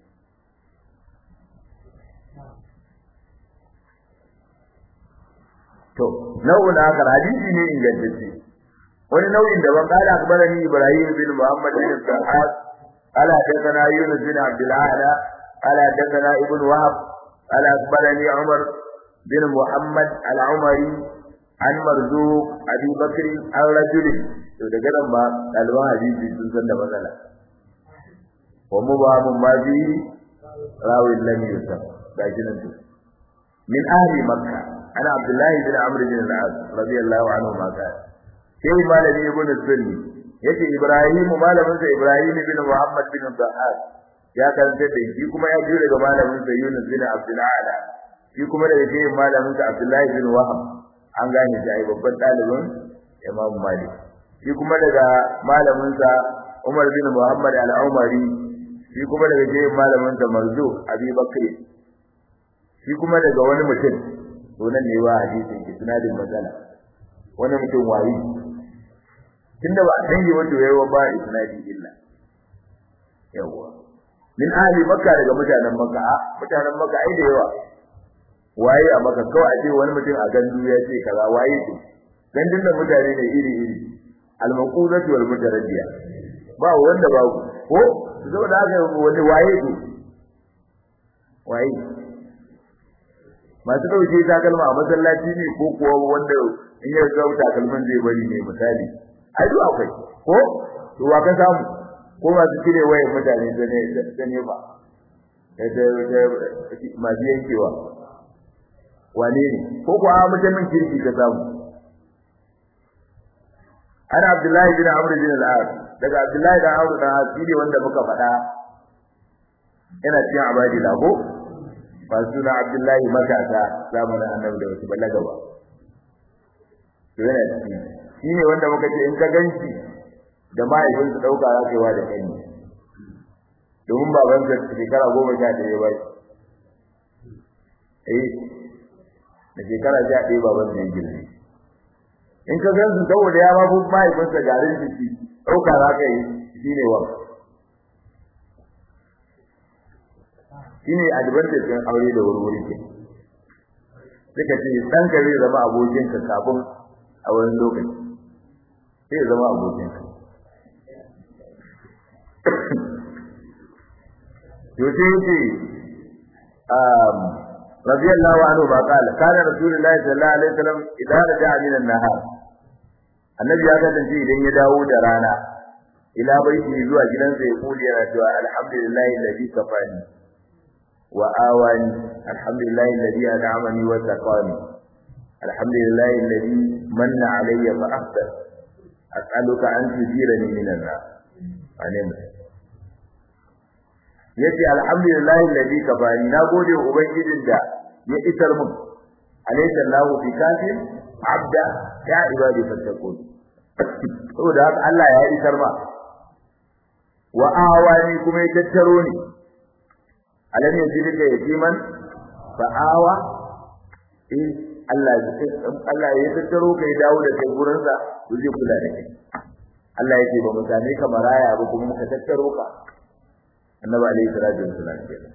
to nau'in akar hadisi ne ingantacce wani nau'in daban kala akbarani ibrahim bin muhammad bin sa'ad ala hadathana yunus bin abdul ala ala hadathana ibn wahab ala akbarani umar bin muhammad al-umari an marzuq abi bakr al-rajul to daga nan ba dalban hadisi sun san da matsala wa mubahamun ma bi rawin lam yusaf gashi nan min ahli makkah ana abdullahi bin amr bin al-as radiyallahu anhu ma ka sai malami ibn sunni yace ibrahim malamin sa ibrahim bin muhammad bin dahab ya karanta da shi kuma ya ji daga malamin sa yunus bin abdul ala shi kuma daga shi malamin sa abdullahi bin wahab an gane shi ai babban dalibin imam malik shi kuma daga malamin sa umar bin muhammad al-umari shi kuma daga shi malamin sa marzu abi bakri shi kuma daga wani mutum to nan ne ba hadisin ki sunadin matsala wani mutum wayi tunda ba san yi wato yayi ba isnadi illa yawa min ahli makka daga mutanen makka a mutanen makka ai da yawa waye a makka kawai a ce wani mutum a gandu ya ce kaza waye ce gandun da mutane ne iri iri al-maqudatu wal mutaraddiya ba wanda ba ko saboda haka wani waye ce waye masu dauke takalma a masallaci ne ko kuwa wanda in ya ga takalman zai bari ne misali ai duk akwai ko to wa ka samu ko masu cire wayar mutane da ne da ne ba da masu yankewa wane ne ko kuwa mutumin kirki ka samu ana abdullahi bin amr bin al-as daga abdullahi da amr da asiri wanda muka faɗa yana cikin abadi da ko ba suna abdullahi matasa zamanin annabi da wasu balaga ba to yana cikin shi ne wanda muka ce in ka ganshi da mahaifinsu ɗauka za ka yi wa da kai domin babansa shekara goma sha ɗaya ba eh da shekara sha ɗaya babansa ya girme in ka gan su saboda ya mafi mahaifinsa garin jiki ɗauka za ka yi shi ne wa shi ne advantage ɗin aure da wurwuri ke suka ce ɗanka zai zama abokinka kafin a wani lokaci zai zama abokinka yace yace um radiyallahu anhu ba kala kana rasulullahi sallallahu alaihi wasallam idan raja'a min an-nahar annabi ya kasance idan ya dawo da rana ila baiti zuwa gidansa ya kuli yana cewa alhamdulillahi alladhi kafani wa awani alhamdulillahi alladhi an'amani wa saqani alhamdulillahi alladhi manna alayya fa afdal as'aluka an tujirani min an-nar amin yace alhamdulillahi alladhi kafani na gode wa ubangijin da ya isar mun alaysa Allahu bi kafin abda ya ibadi fatakun saboda haka Allah ya isar ma wa awani kuma ya tattaro ni alam yajidika yatiman fa awa eh Allah ya Allah ya tattaro kai dawo da kai gurin sa zai kula da kai Allah yake ba mutane ka maraya ba kuma ka tattaro ka annabi alayhi salatu wassalam kenan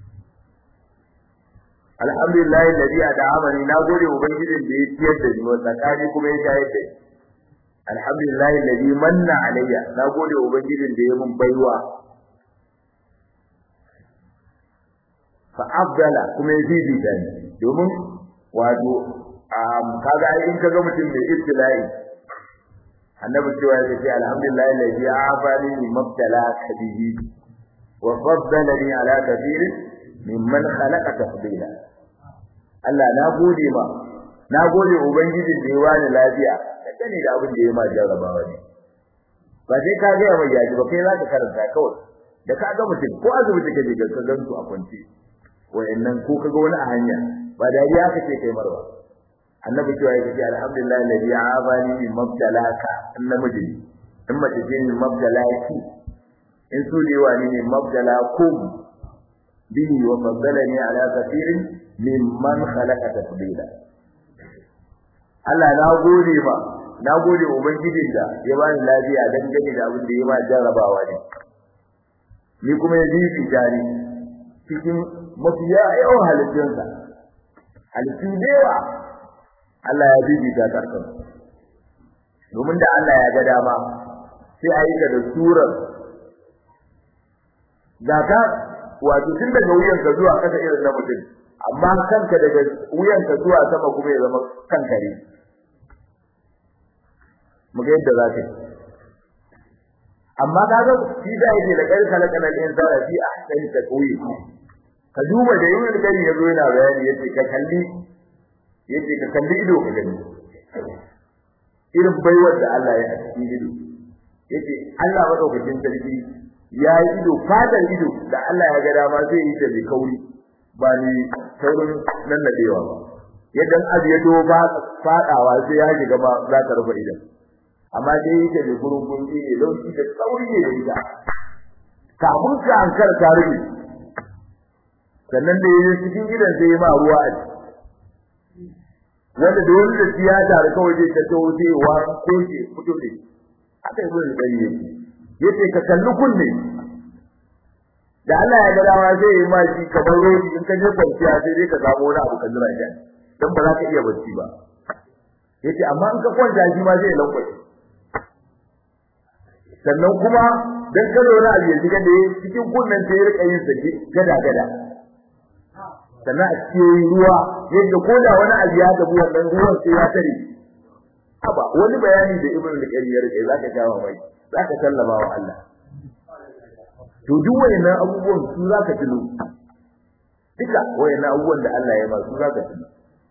alhamdulillah alladhi ad'amani na gode ubangijin da ya ciyar da ni wa tsakani kuma ya shayar da ni alhamdulillah alladhi manna alayya na gode ubangijin da ya mun baiwa fa afdala kuma ya bibita ni domin wato kaga ai in kaga mutum mai ibtila'i annabi cewa ya ce alhamdulillah alladhi afani mabtala kabihi وفضلني على كثير ممن خلق تفضيلا Allah na gode ma na gode ubangijin da ya wani lafiya dangane da abin da ya ma jarrabawa ne ba sai ka ga mai yaji ba kai za ka karanta kawai da ka ga mutum ko azumi take je ka gan su a kwance wayannan ko kaga wani a hanya ba dariya kace kai marwa annabi cewa yake alhamdulillah alladhi afani min mabtalaka annamiji in mace ce min mabtalaki in su ne wani ne mabdala kum bihi wa faddalani ala kathirin mimman khalaqa tafdila Allah na gode ma na gode ubangijin da ya bani lafiya dan gane da abin da ya ba jarrabawa ne ni kuma ya bibi jari cikin mafiya yawan halittunsa halittu da yawa Allah ya bibi ta karkan domin da Allah ya ga dama sai a yi ka da surar ga ka wato tun daga wuyanka zuwa kasa irin na mutum amma kanka daga wuyanka zuwa sama kuma ya zama kanka ne mu ga yadda za ka yi amma kaga shi da yake da kai kalakana da insana fi ahsani taqwim ka duba da yin gari ya zo yana bayani yace ka kalli yace ka kalli ido ka gani irin baiwar da Allah ya a cikin ido yace Allah madaukakin sarki ya yi ido fadar ido da Allah ya ga dama zai yi ta mai kauri ba ni saurin nan da dewa ba yadda abu ya doba fadawa sai ya shiga ba za ta rufe idan amma dai yake da gurgun ne lauki da sauri ne da ita kamun ka an kar ta rufe sannan da yayin cikin gidan sai ya ma ruwa a wanda da wani da tiyata da kawai zai ta tawo sai wa ko ke fito ne aka yi wani dai yake yace ka kalli kunne da Allah ya ga dawa zai yi ma shi kamar rodi in ka je kwanciya sai dai ka samu wani abu ka jira shi dan ba za ka iya bacci ba yace amma in ka kwanta shi ma zai lankwace sannan kuma dan ka zo na abu ya shiga da cikin kunnen sai ya rika yin sake gada gada sannan a cikin ruwa yadda ko da wani abu ya gabu wannan ruwan sai ya tare aba wani bayani da ibnu al-qayyim ya rike zaka jawo mai zaka sallama wa Allah to duk wayannan abubuwan su zaka tuno duka wayannan abubuwan da Allah ya ba su zaka tuno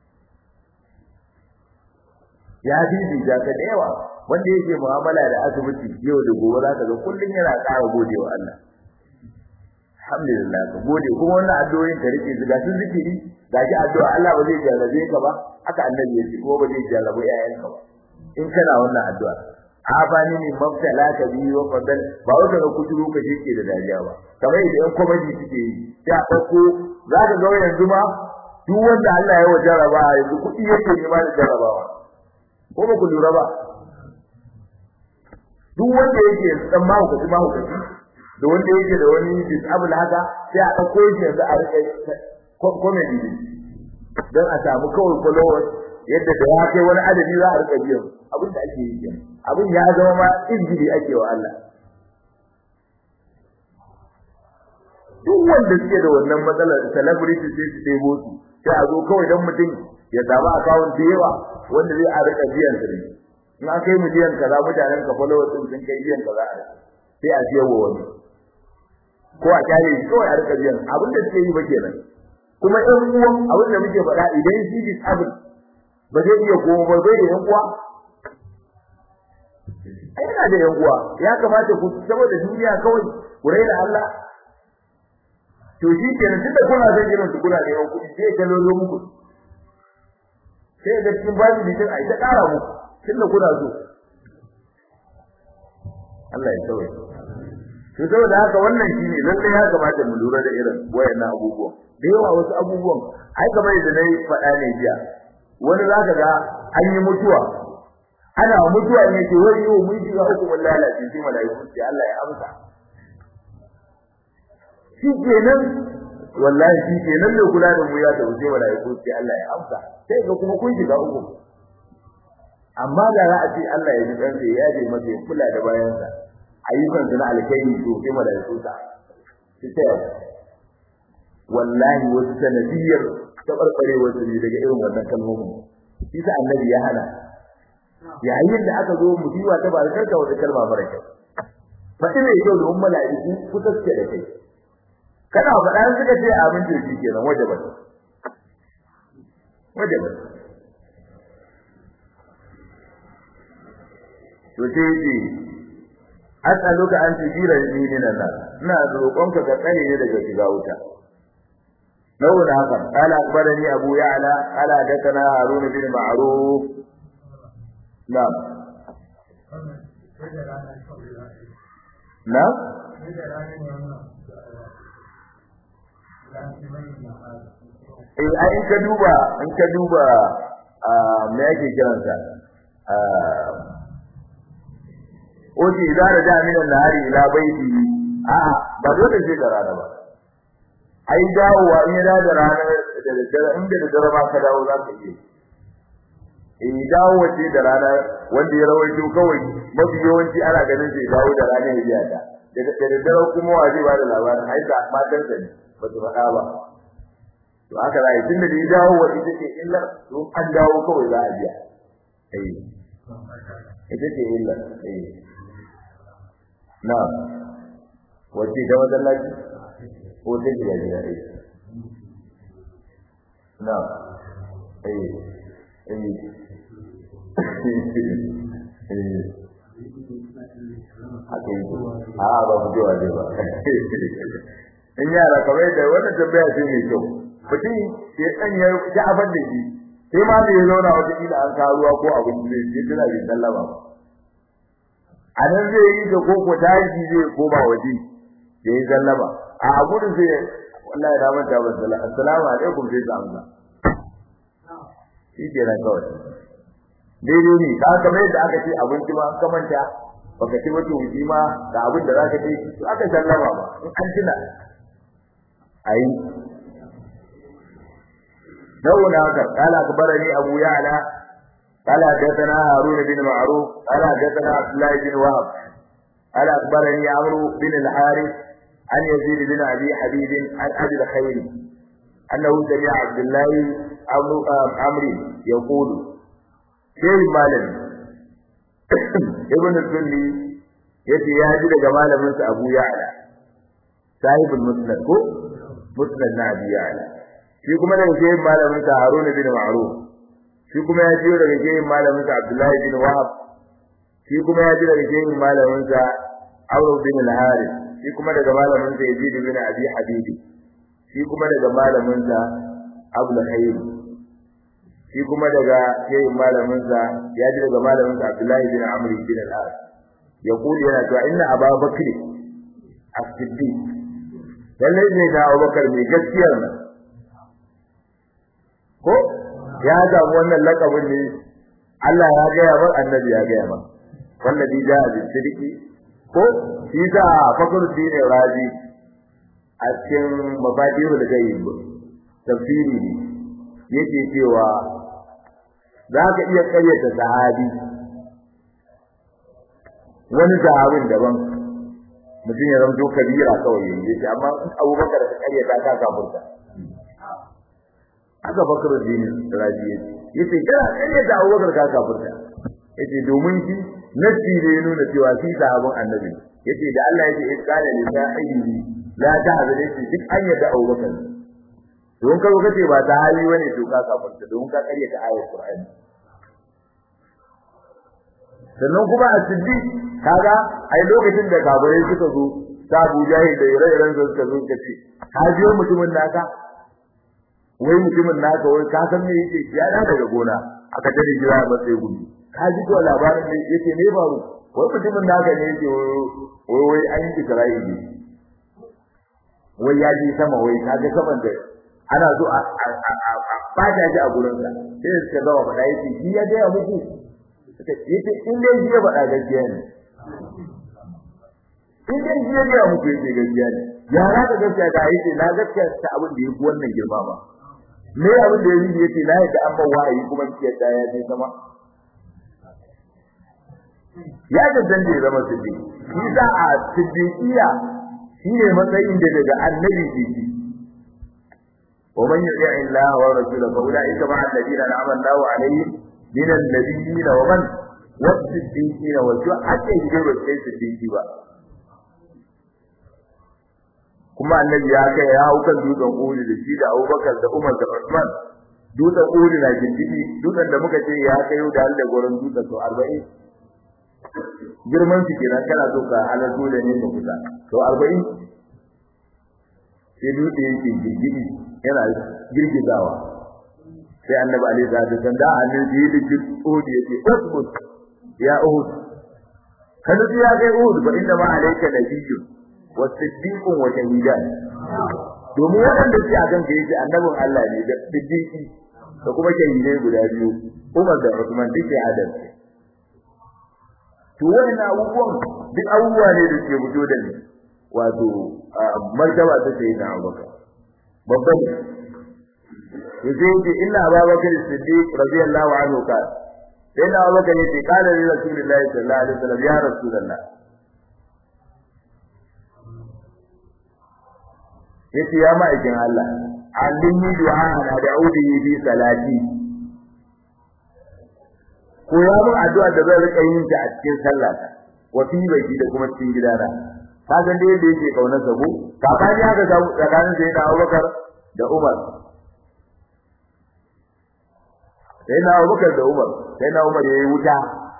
ya bibi da ka da yawa wanda yake mu'amala da asibiti yau da gobe zaka ga kullun yana ƙara godewa Allah alhamdulillah ka gode kuma wannan addu'o'in ka rike su gashi zikiri gashi addu'a Allah ba zai jarrabe ka ba haka annabi ya ce ko ba zai jarrabe yayanka ba in kana wannan addu'a abani ne mabtala ka bi wa fadal ba wanda ka kujuru ka shike da dariya ba kamar idan komedi suke yi sai a dauko zaka ga yanzu ma duk wanda Allah ya wajaraba yanzu kudi yake nema da jarabawa ko ba ku lura ba duk wanda yake dan ma ku ma ku da wanda yake da wani disable haka sai a dauko shi yanzu a rike comedy don a samu kawai followers yadda da ya kai wani adadi za a rika biyan abin da ake yi abin ya zama ma injili ake wa Allah duk wanda suke da wannan matsalar celebrity sai su debo su sai a zo kawai dan mutum ya samu account da yawa wanda zai a rika biyan su in an kai miliyan kaza mutanen ka followers din sun kai biyan kaza a sai a biya wa wani ko a kyale shi kawai a rika biyan abin da suke yi ba kenan kuma ɗan uwan abin da muke faɗa idan shi disable ba zai iya goma ba bai da yan uwa ai yana da yan uwa ya kamata ku saboda duniya kawai ku raina Allah to shi kenan tunda kuna son irin su kuna neman kuɗi sai ka lolo muku sai da cikin babu bitin ai ta ƙara muku tunda kuna so Allah ya tsawaye to saboda haka wannan shine lalle ya kamata mu lura da irin wayannan abubuwan da yawa wasu abubuwan ai kamar da nayi faɗa ne jiya wani zaka ga an yi mutuwa ana mutuwa ne ce wai yau mun shiga hukumar lalace sai malaiku sai Allah ya amsa shi kenan wallahi shi kenan ne kula da mu ya da sai malaiku sai Allah ya amsa sai ga kuma kun shiga uku amma da za a ce Allah ya ji dan sai ya je masa ya kula da bayansa ayyukan su na alkhairi to sai malaiku ta sai wallahi wasu sanadiyar tabarbare wasu ne daga irin wannan kalmomin shi sa annabi ya hana yayin da aka zo musiba ta barkar da wata kalma mara kyau fadi ne kyau da umma mala'iku kusa suke da kai kana faɗa suka ce abin da shi kenan wajibi wajibi to sai ce as'aluka an tujira ni min nan ina roƙonka ka tsare ni daga shiga wuta نقول هذا قال أخبرني أبو يعلى قال حدثنا هارون بن معروف نعم نعم eh ai in ka duba in ka duba me yake kiransa oji idan da jami'an nahari ila baiti a'a ba dole sai da rana ba ai dawowa in ya da ranar da daddare in da daddare ba ka dawo za ka yi eh dawo ce da rana wanda ya rawaito kawai mafi yawanci ana ganin sai dawo da rana ya biya ta da daddare kuma wa zai ba da labarin ai da matan sa ne ba su faɗa ba to haka za a yi tun da ya dawo wa ita ce illa to an dawo kawai za a biya eh ita ce illa eh na wace da masallaci ko ta gida gida ɗai na eh eh haka yi a ba mu jewa zai ba in yara kamar da wannan tambaya ce mai kyau mutum ya dan ya ji abin da shi sai ma da ya zauna wata kila an kawo ruwa ko abin da zai tana bai sallama ba a nan zai yi da koko tashi zai koma waje ya yi sallama a gudun sai wallahi da manta ba sallama assalamu alaikum sai ta amsa shi ke nan kawai daidai ne ka kamar yadda aka ce abinci ma an kamanta baka ci wata wuji ma da abin da zaka ce to aka sallama ba in an tuna ayi نونا هذا قال أخبرني أبو يعلى قال حدثنا هارون بن معروف قال حدثنا عبد الله بن وهب قال أخبرني عمرو بن الحارث عن يزيد بن أبي حبيب عن أبي الخير annahu sami'a abdullahi amri yaqulu sai malami ibn sunni yace ya ji daga malamin sa Abu Ya'la sahibul musnad ko musnad na Abi Ya'la shi kuma daga sai malamin sa Harun bin Ma'ruf shi kuma ya ji daga sai malamin sa Abdullahi bin Wahab shi kuma ya ji daga sai malamin sa Amr bin al-Harith shi kuma daga malamin sa Yazid bin Abi Habib shi kuma daga malamin sa Abdul Khair shi kuma daga sai malamin sa ya ji daga malamin sa Abdullahi bin Amr bin al-As ya kuli yana cewa inna Abu Bakr as-Siddiq lalle ne da Abu Bakar mai gaskiyar nan ko ya samu wannan lakabin ne Allah ya gaya ba annabi ya gaya ba wallazi ja'a bi sidiki ko shi da fakar dine razi a cikin mabadiru da gayyib tafsiri ne yake cewa za ka iya karyata sahabi wani sahabin daban mutum ya zamto kabira kawai yace amma abubakar ka karyata ka kafurta aka bakar dini raji yace kana kare da Abubakar ka kafirta yace domin shi nasi ne nuna cewa shi sahabban annabi yace da Allah yace in kana li sahibi la ta'zal yace duk an yadda Abubakar don ka kace ba ta hali bane to ka kafirta don ka kare ta ayar Qur'ani sannan kuma a siddi kaga ai lokacin da kafirai suka zo ta Abu Jahil da ire-iren suka zo kace ka biyo mutumin naka wai mutumin naka wai ka san me yake ya da daga gona aka tare jira ba sai gudu ka ji ko labarin ne yake ne baro wai mutumin naka ne yake wai wai an yi Isra'ili wai ya ji sama wai ka ga saman da ana so a bada ji a gurin sa sai suka zama faɗa yake shi ya ga muku yake in dai shi ya faɗa gaskiya ne in dai shi ya ga muku yake gaskiya ne ya na da gaskiya da yake na gaskiya ta abin da yake wannan girma ba me abin da yake yace na yadda an ba wahayi kuma ki yadda ya je sama ya da dan da zama siddiq shi da a siddiqiya shine matsayin da daga annabi ke ci wa man yuti Allah wa rasulahu fa ulaika ma'a alladhina an'ama Allahu alaihim min an-nabiyyin wa man was-siddiqina wa shuhada da sai siddiqi ba kuma annabi ya kai ya hau kan dutsen Uhud da shi da Abubakar da Umar da Usman dutsen Uhud na gindidi dutsen da muka ce ya kai da da gurin dutsen to 40 girman su kenan kana so ka halar dole ne ka kusa to 40 sai dutse yake gindidi yana girgizawa sai annabi alaihi salatu wasallam da annabi ya yi Uhud yake usbut ya Uhud kana ya kai Uhud ba inda ma alayka nabiyyun wasiddiqun wa shahidan domin waɗanda ke a kanka yake annabin Allah ne da siddiqi da kuma shahidai guda biyu Umar da Uthman duke adalci to wannan abubuwan duk abubuwa ne da ke fito da ni wato martaba ta sai da Abubakar babban yace yake inna Abubakar Siddiq radiyallahu anhu ka sai na Abubakar yace kana li Rasulillahi sallallahu alaihi wasallam ya Rasulullah yace ya ma'aikin Allah allimni du'a na da'udi bi salati ko ya mun addu'a da zan rika yin ta a cikin sallata wa fi baiti da kuma cikin gidana ka san da yadda yake kaunar sa ko kaka ya ga samu tsakanin sai da Abubakar da Umar sai na Abubakar da Umar sai na Umar yayi wuta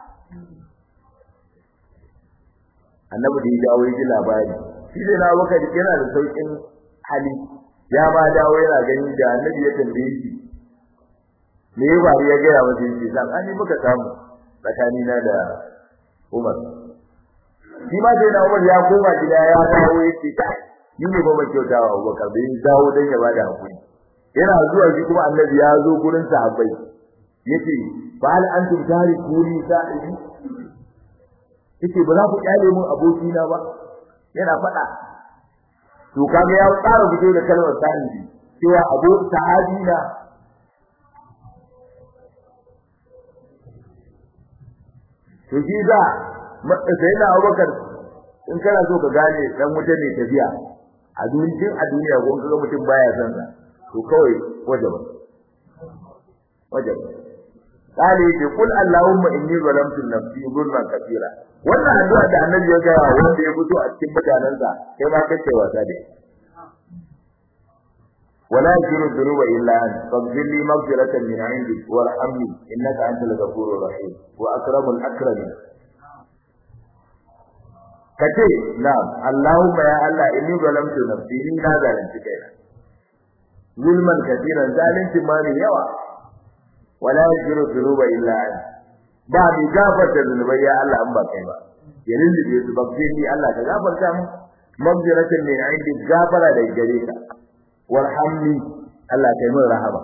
annabi da ya dawo ya ji labari shi sai na Abubakar yana da saukin hali ya ma dawo yana gani da annabi ya tambaye shi me ya bari ya gaya masa yace sabani muka samu tsakani na da Umar shi ma sai na Umar ya koma gida ya dawo yace kai ni ne ba mai kyautawa Abubakar bai dawo dan ya bada hakuri yana zuwa shi kuma annabi ya zo gurin sahabbai yace fa hal antum tarikuni sa'ibi yace ba za ku kyale mun abokina ba yana faɗa to kaga ya tsara fito da kalmar sahibi cewa abu sahabi na to shi da sai na Abubakar in kana so ka gane dan wuta ne tafiya a duniya a duniya ko kaga mutum baya san sa to kawai wajaba wajaba kale yake kul allahumma inni zalamtu nafsi zulman kathira wannan addu'a da annabi ya ga wanda ya fito a cikin mutanansa kai ma kace wasa da ولا يغفر الذنوب الا انت فاغفر لي مغفرة من عندك وارحمني انك انت الغفور الرحيم واكرم الاكرمين kace na'am Allahumma ya Allah inni zalamtu nafsi ni na zalunci kaina zulman katiran zalunci ma ne yawa wala yaghfiru dhunuba illa anta ba mi gafarta zunubai ya Allah an ba kai ba ya lullube su ba ni Allah ka gafarta mu magfiratan min indi gafara da gare ka warhamni Allah kai min rahama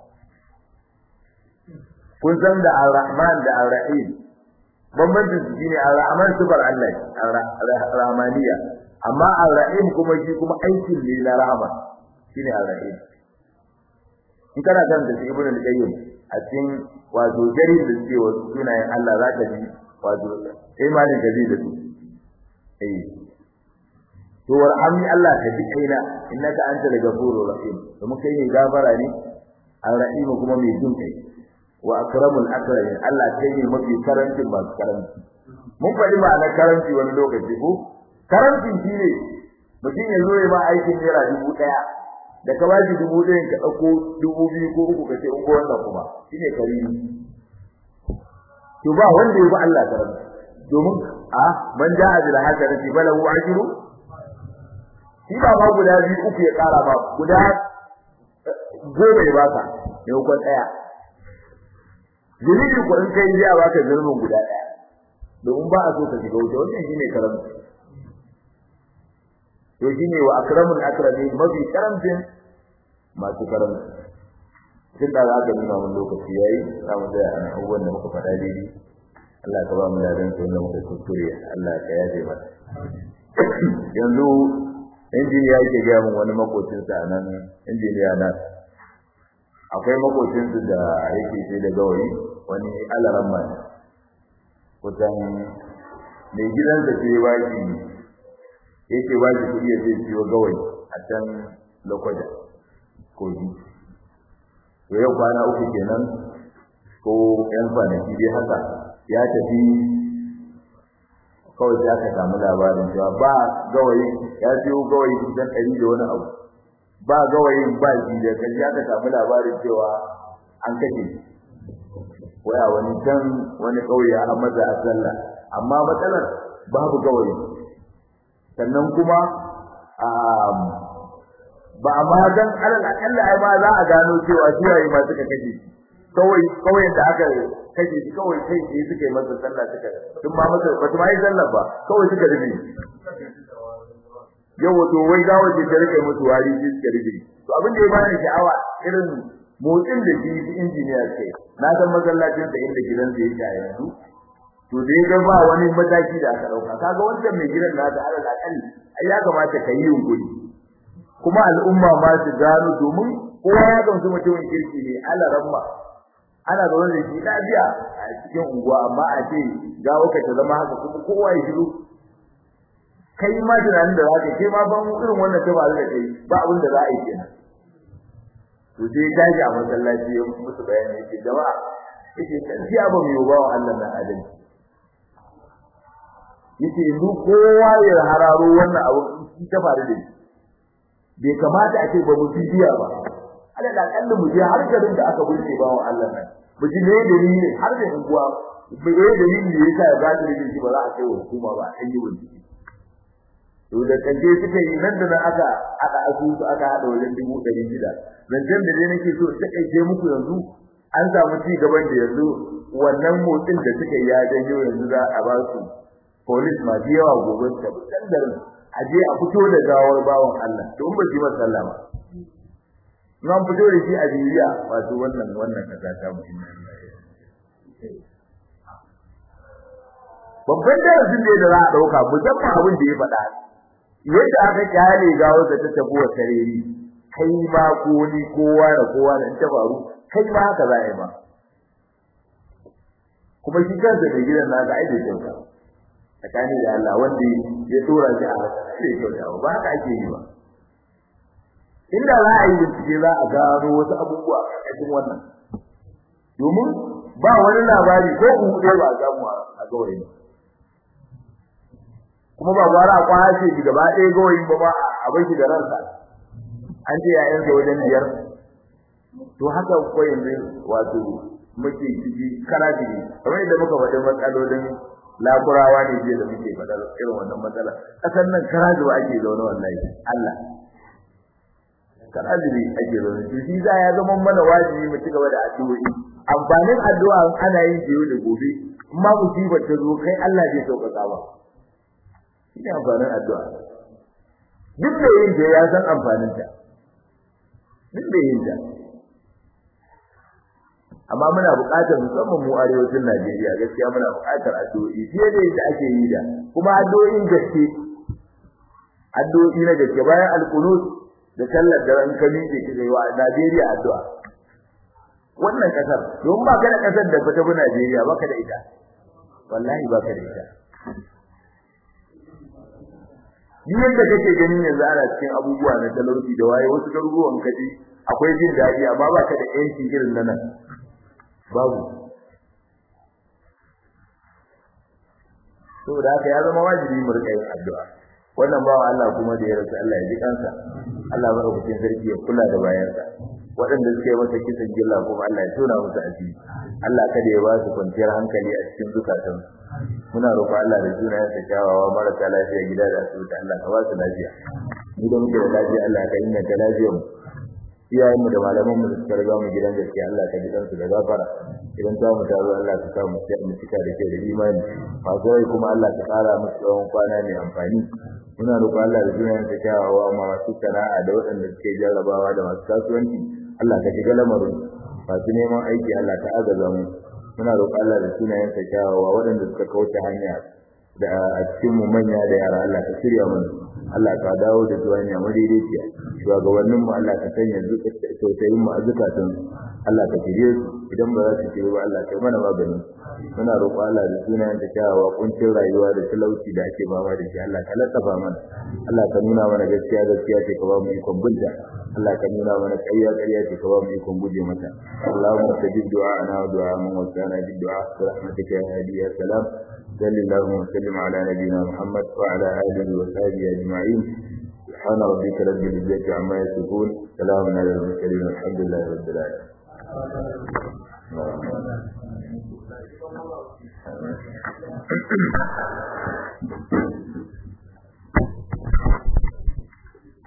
kun san da ar-rahman da ar-rahim bambancin su shine ar-rahman sifar Allah ar-rahmaniya amma ar-rahim kuma shi kuma aikin ne na rahama shine ar-rahim in kana kan da ibnu al-qayyim a cikin wato jarin da suke wa sunayen Allah za ka ji wato imanin da zai da su eh to warhamni Allah ka ji kaina innaka antal ghafurur rahim kuma kai ne gafara ne ar-rahim kuma mai jin kai wa akramul akramin Allah kai ne mafi karanci masu karanci mun faɗi ma'anar karanci wani lokaci ko karanci shine mutum ya zo ya ba aikin naira dubu ɗaya da ka ba shi dubu ɗaya ka ɗauko dubu biyu ko uku ka ce in wannan kuma shine karimi to ba wanda ya bi Allah karanci domin a man ja'a bil hasanati falahu ajru shi ba ma guda biyu uku ya ƙara ba guda goma ya baka maimakon ɗaya zunubi ko in kai zai baka zunubin guda ɗaya domin ba a so ka shiga wuta wannan shine karamci to shine wa akramul akramin mafi karamcin masu karamci tun da za ka nuna mun lokaci yayi za mu da an abubuwan da muka faɗa daidai Allah ka ba mu ladan su wanda muka kuskure Allah ka yaje mana yanzu injiniya yake gaya min wani makocinsa nan injiniya na akwai makocinsu da yake sai da gawayi wani alaran mai kusan mai gidansa ce ya baki yake baki kuɗi ya zai siyo gawayi a can lokaja kogi to yau kwana uku kenan ko yan kwanaki dai haka ya tafi kawai sai aka samu labarin cewa ba gawayi ya siyo gawayi kusan ɗari da wani abu ba gawayin ba shi da kaji aka samu labarin cewa an kashe waya wani can wani kauye a maza a sallah amma matsalar babu gawayi sannan kuma ba amma dan alal akalla ai ma za a gano cewa kiyaye ma suka kashe kawai kawai da aka kashe shi kawai sai sai suka yi masa sallah suka duk ma masa ba su ma yi sallah ba kawai suka rubi yau wato wai gawa ce ta rike musu wari shi suka rubi to abin da ya bani sha'awa irin motsin da shi injiniya kai na san masallacin sa inda gidansa yake a yanzu to dai ga ba wani mataki da aka dauka kaga wancan mai gidan na da alal akalli ai ya kamata ka yi yunkuri kuma al'umma ma su gano domin kowa ya gamsu mutumin kirki ne ala ramma ana zaune da shi lafiya a cikin unguwa amma a ce gawo ka ta zama haka kuma kowa ya shiru kai ma tunanin da zaka kai ma ban irin wannan ta faru da kai ba abin da za a yi kenan to sai gaji a masallaci ya musu bayani yake jama'a yake gaskiya ba mu yi ba wa Allah na adalci yace yanzu kowa ya hararo wannan abu shi ta faru da shi bai kamata a ce ba mu bibiya ba ala da kallu mu je har garin da aka burke ba wa Allah nan mu ji ne dalilin har da unguwa bai da dalilin da yasa ya gadi da shi ba za a kai wa hukuma ba an yi bincike to da kaje suka yi nan da nan aka aka asusu aka hada wajen dubu ɗari shida zancen da dai nake so ta kai muku yanzu an samu ci gaban da yanzu wannan motsin da suka yi ya janyo yanzu za a ba su police masu yawa gobe ta can garin a je a fito da gawar bawan Allah to in ba shi masa sallah ba nan fito da shi a bibiya wato wannan wannan kaza ta muhimmi babban darasin da za a dauka musamman abin da ya faɗa yadda aka kyale gawar da ta tafi wa sareri kai ma ko ni kowa da kowa da ta faru kai ma haka za a yi ma kuma shi kansa da gidan naka ai da kyauta tsakani da Allah wanda ya tura shi a sai kyauta ba haka ake yi ba inda za a yi bincike za a gano wasu abubuwa a cikin wannan domin ba wani labari ko kuɗe ba a samu a gawayi kuma ba gwara a kwashe shi gaba ɗaya gawayi ba ba a bar shi da ransa an ce yayansa wajen biyar to haka ko yanzu wato muke ciki karaji kamar yadda muka faɗi matsalolin lakurawa ne jiya da muke faɗa irin wannan matsala kasan nan karaji ba ake zaune wallahi Allah karaji ne ake zaune to shi za ya zama mana wajibi mu ci gaba da addu'o'i amfanin addu'a ana yin jiyo da gobe amma musibar ta zo kai Allah zai sauƙaƙa ba shi ne amfanin addu'a duk da yin ta ya san amfanin ta duk da yin ta amma muna buƙatar musamman mu arewacin Najeriya gaskiya muna buƙatar addu'o'i fiye da yadda ake yi da kuma addu'o'in gaske addu'o'i na gaske bayan alqunut da sallar da ran kami ke kike wa Najeriya addu'a wannan kasar don ba ka da kasar da fita bu Najeriya ba ka da ita wallahi ba ka da ita Ni yadda kake ganin yanzu ana cikin abubuwa na talauci da waye wasu garuruwan kaji akwai jin daɗi amma ba ka da yanci irin na nan babu saboda haka ya zama wajibi mu rika yin addu'a wannan bawa Allah kuma da ya rasu Allah ya ji kansa Allah ya rubuta sarki ya kula da bayansa waɗanda suke masa kisan gilla kuma Allah ya tona musu asiri Allah kada ya ba su kwanciyar hankali a cikin zukatan muna roƙo Allah da sunayen sa kyawawa marasa lafiya gida da asibiti Allah ka ba su lafiya mu da muke da lafiya Allah ka inganta lafiyar mu iyayen mu da malaman mu da suka riga mu gidan gaskiya Allah ka ji kansu da gafara idan ta mu taro Allah ka sa mu mu cika da kai da imani masu rai kuma Allah ka kara musu tsawon kwana mai amfani muna roƙon Allah da sunayen sa kyawawa ma masu sana'a da waɗanda suke jarrabawa da masu kasuwanci Allah ka shiga lamarin masu neman aiki Allah ka agaza mu muna roƙon Allah da sunayen sa kyawawa waɗanda suka kauce hanya da a cikin mu manya da yara Allah ka shirya mana Allah ka dawo da su hanya madaidaiciya shugabannin mu Allah ka sanya tausayin mu a zukatan Allah ka shirye su idan ba za su shirye ba Allah ka mana magani muna roƙo Allah da sunayen ta kyawawa kuncin rayuwa da talauci da ake fama da shi Allah ka latsafa mana Allah ka nuna mana gaskiya gaskiya ce ka ba mu ikon binta Allah ka nuna mana ƙarya ƙarya ce ka ba mu ikon guje mata Allahumma tajib du'a'ana wa du'a man wasana bid du'a bi rahmatika ya hadi ya salam salli Allahumma wa sallim ala nabiyyina Muhammad wa ala alihi wa sahbihi ajma'in سبحان ربك رب العزة عما يصفون سلام على المرسلين والحمد لله رب العالمين Thank you.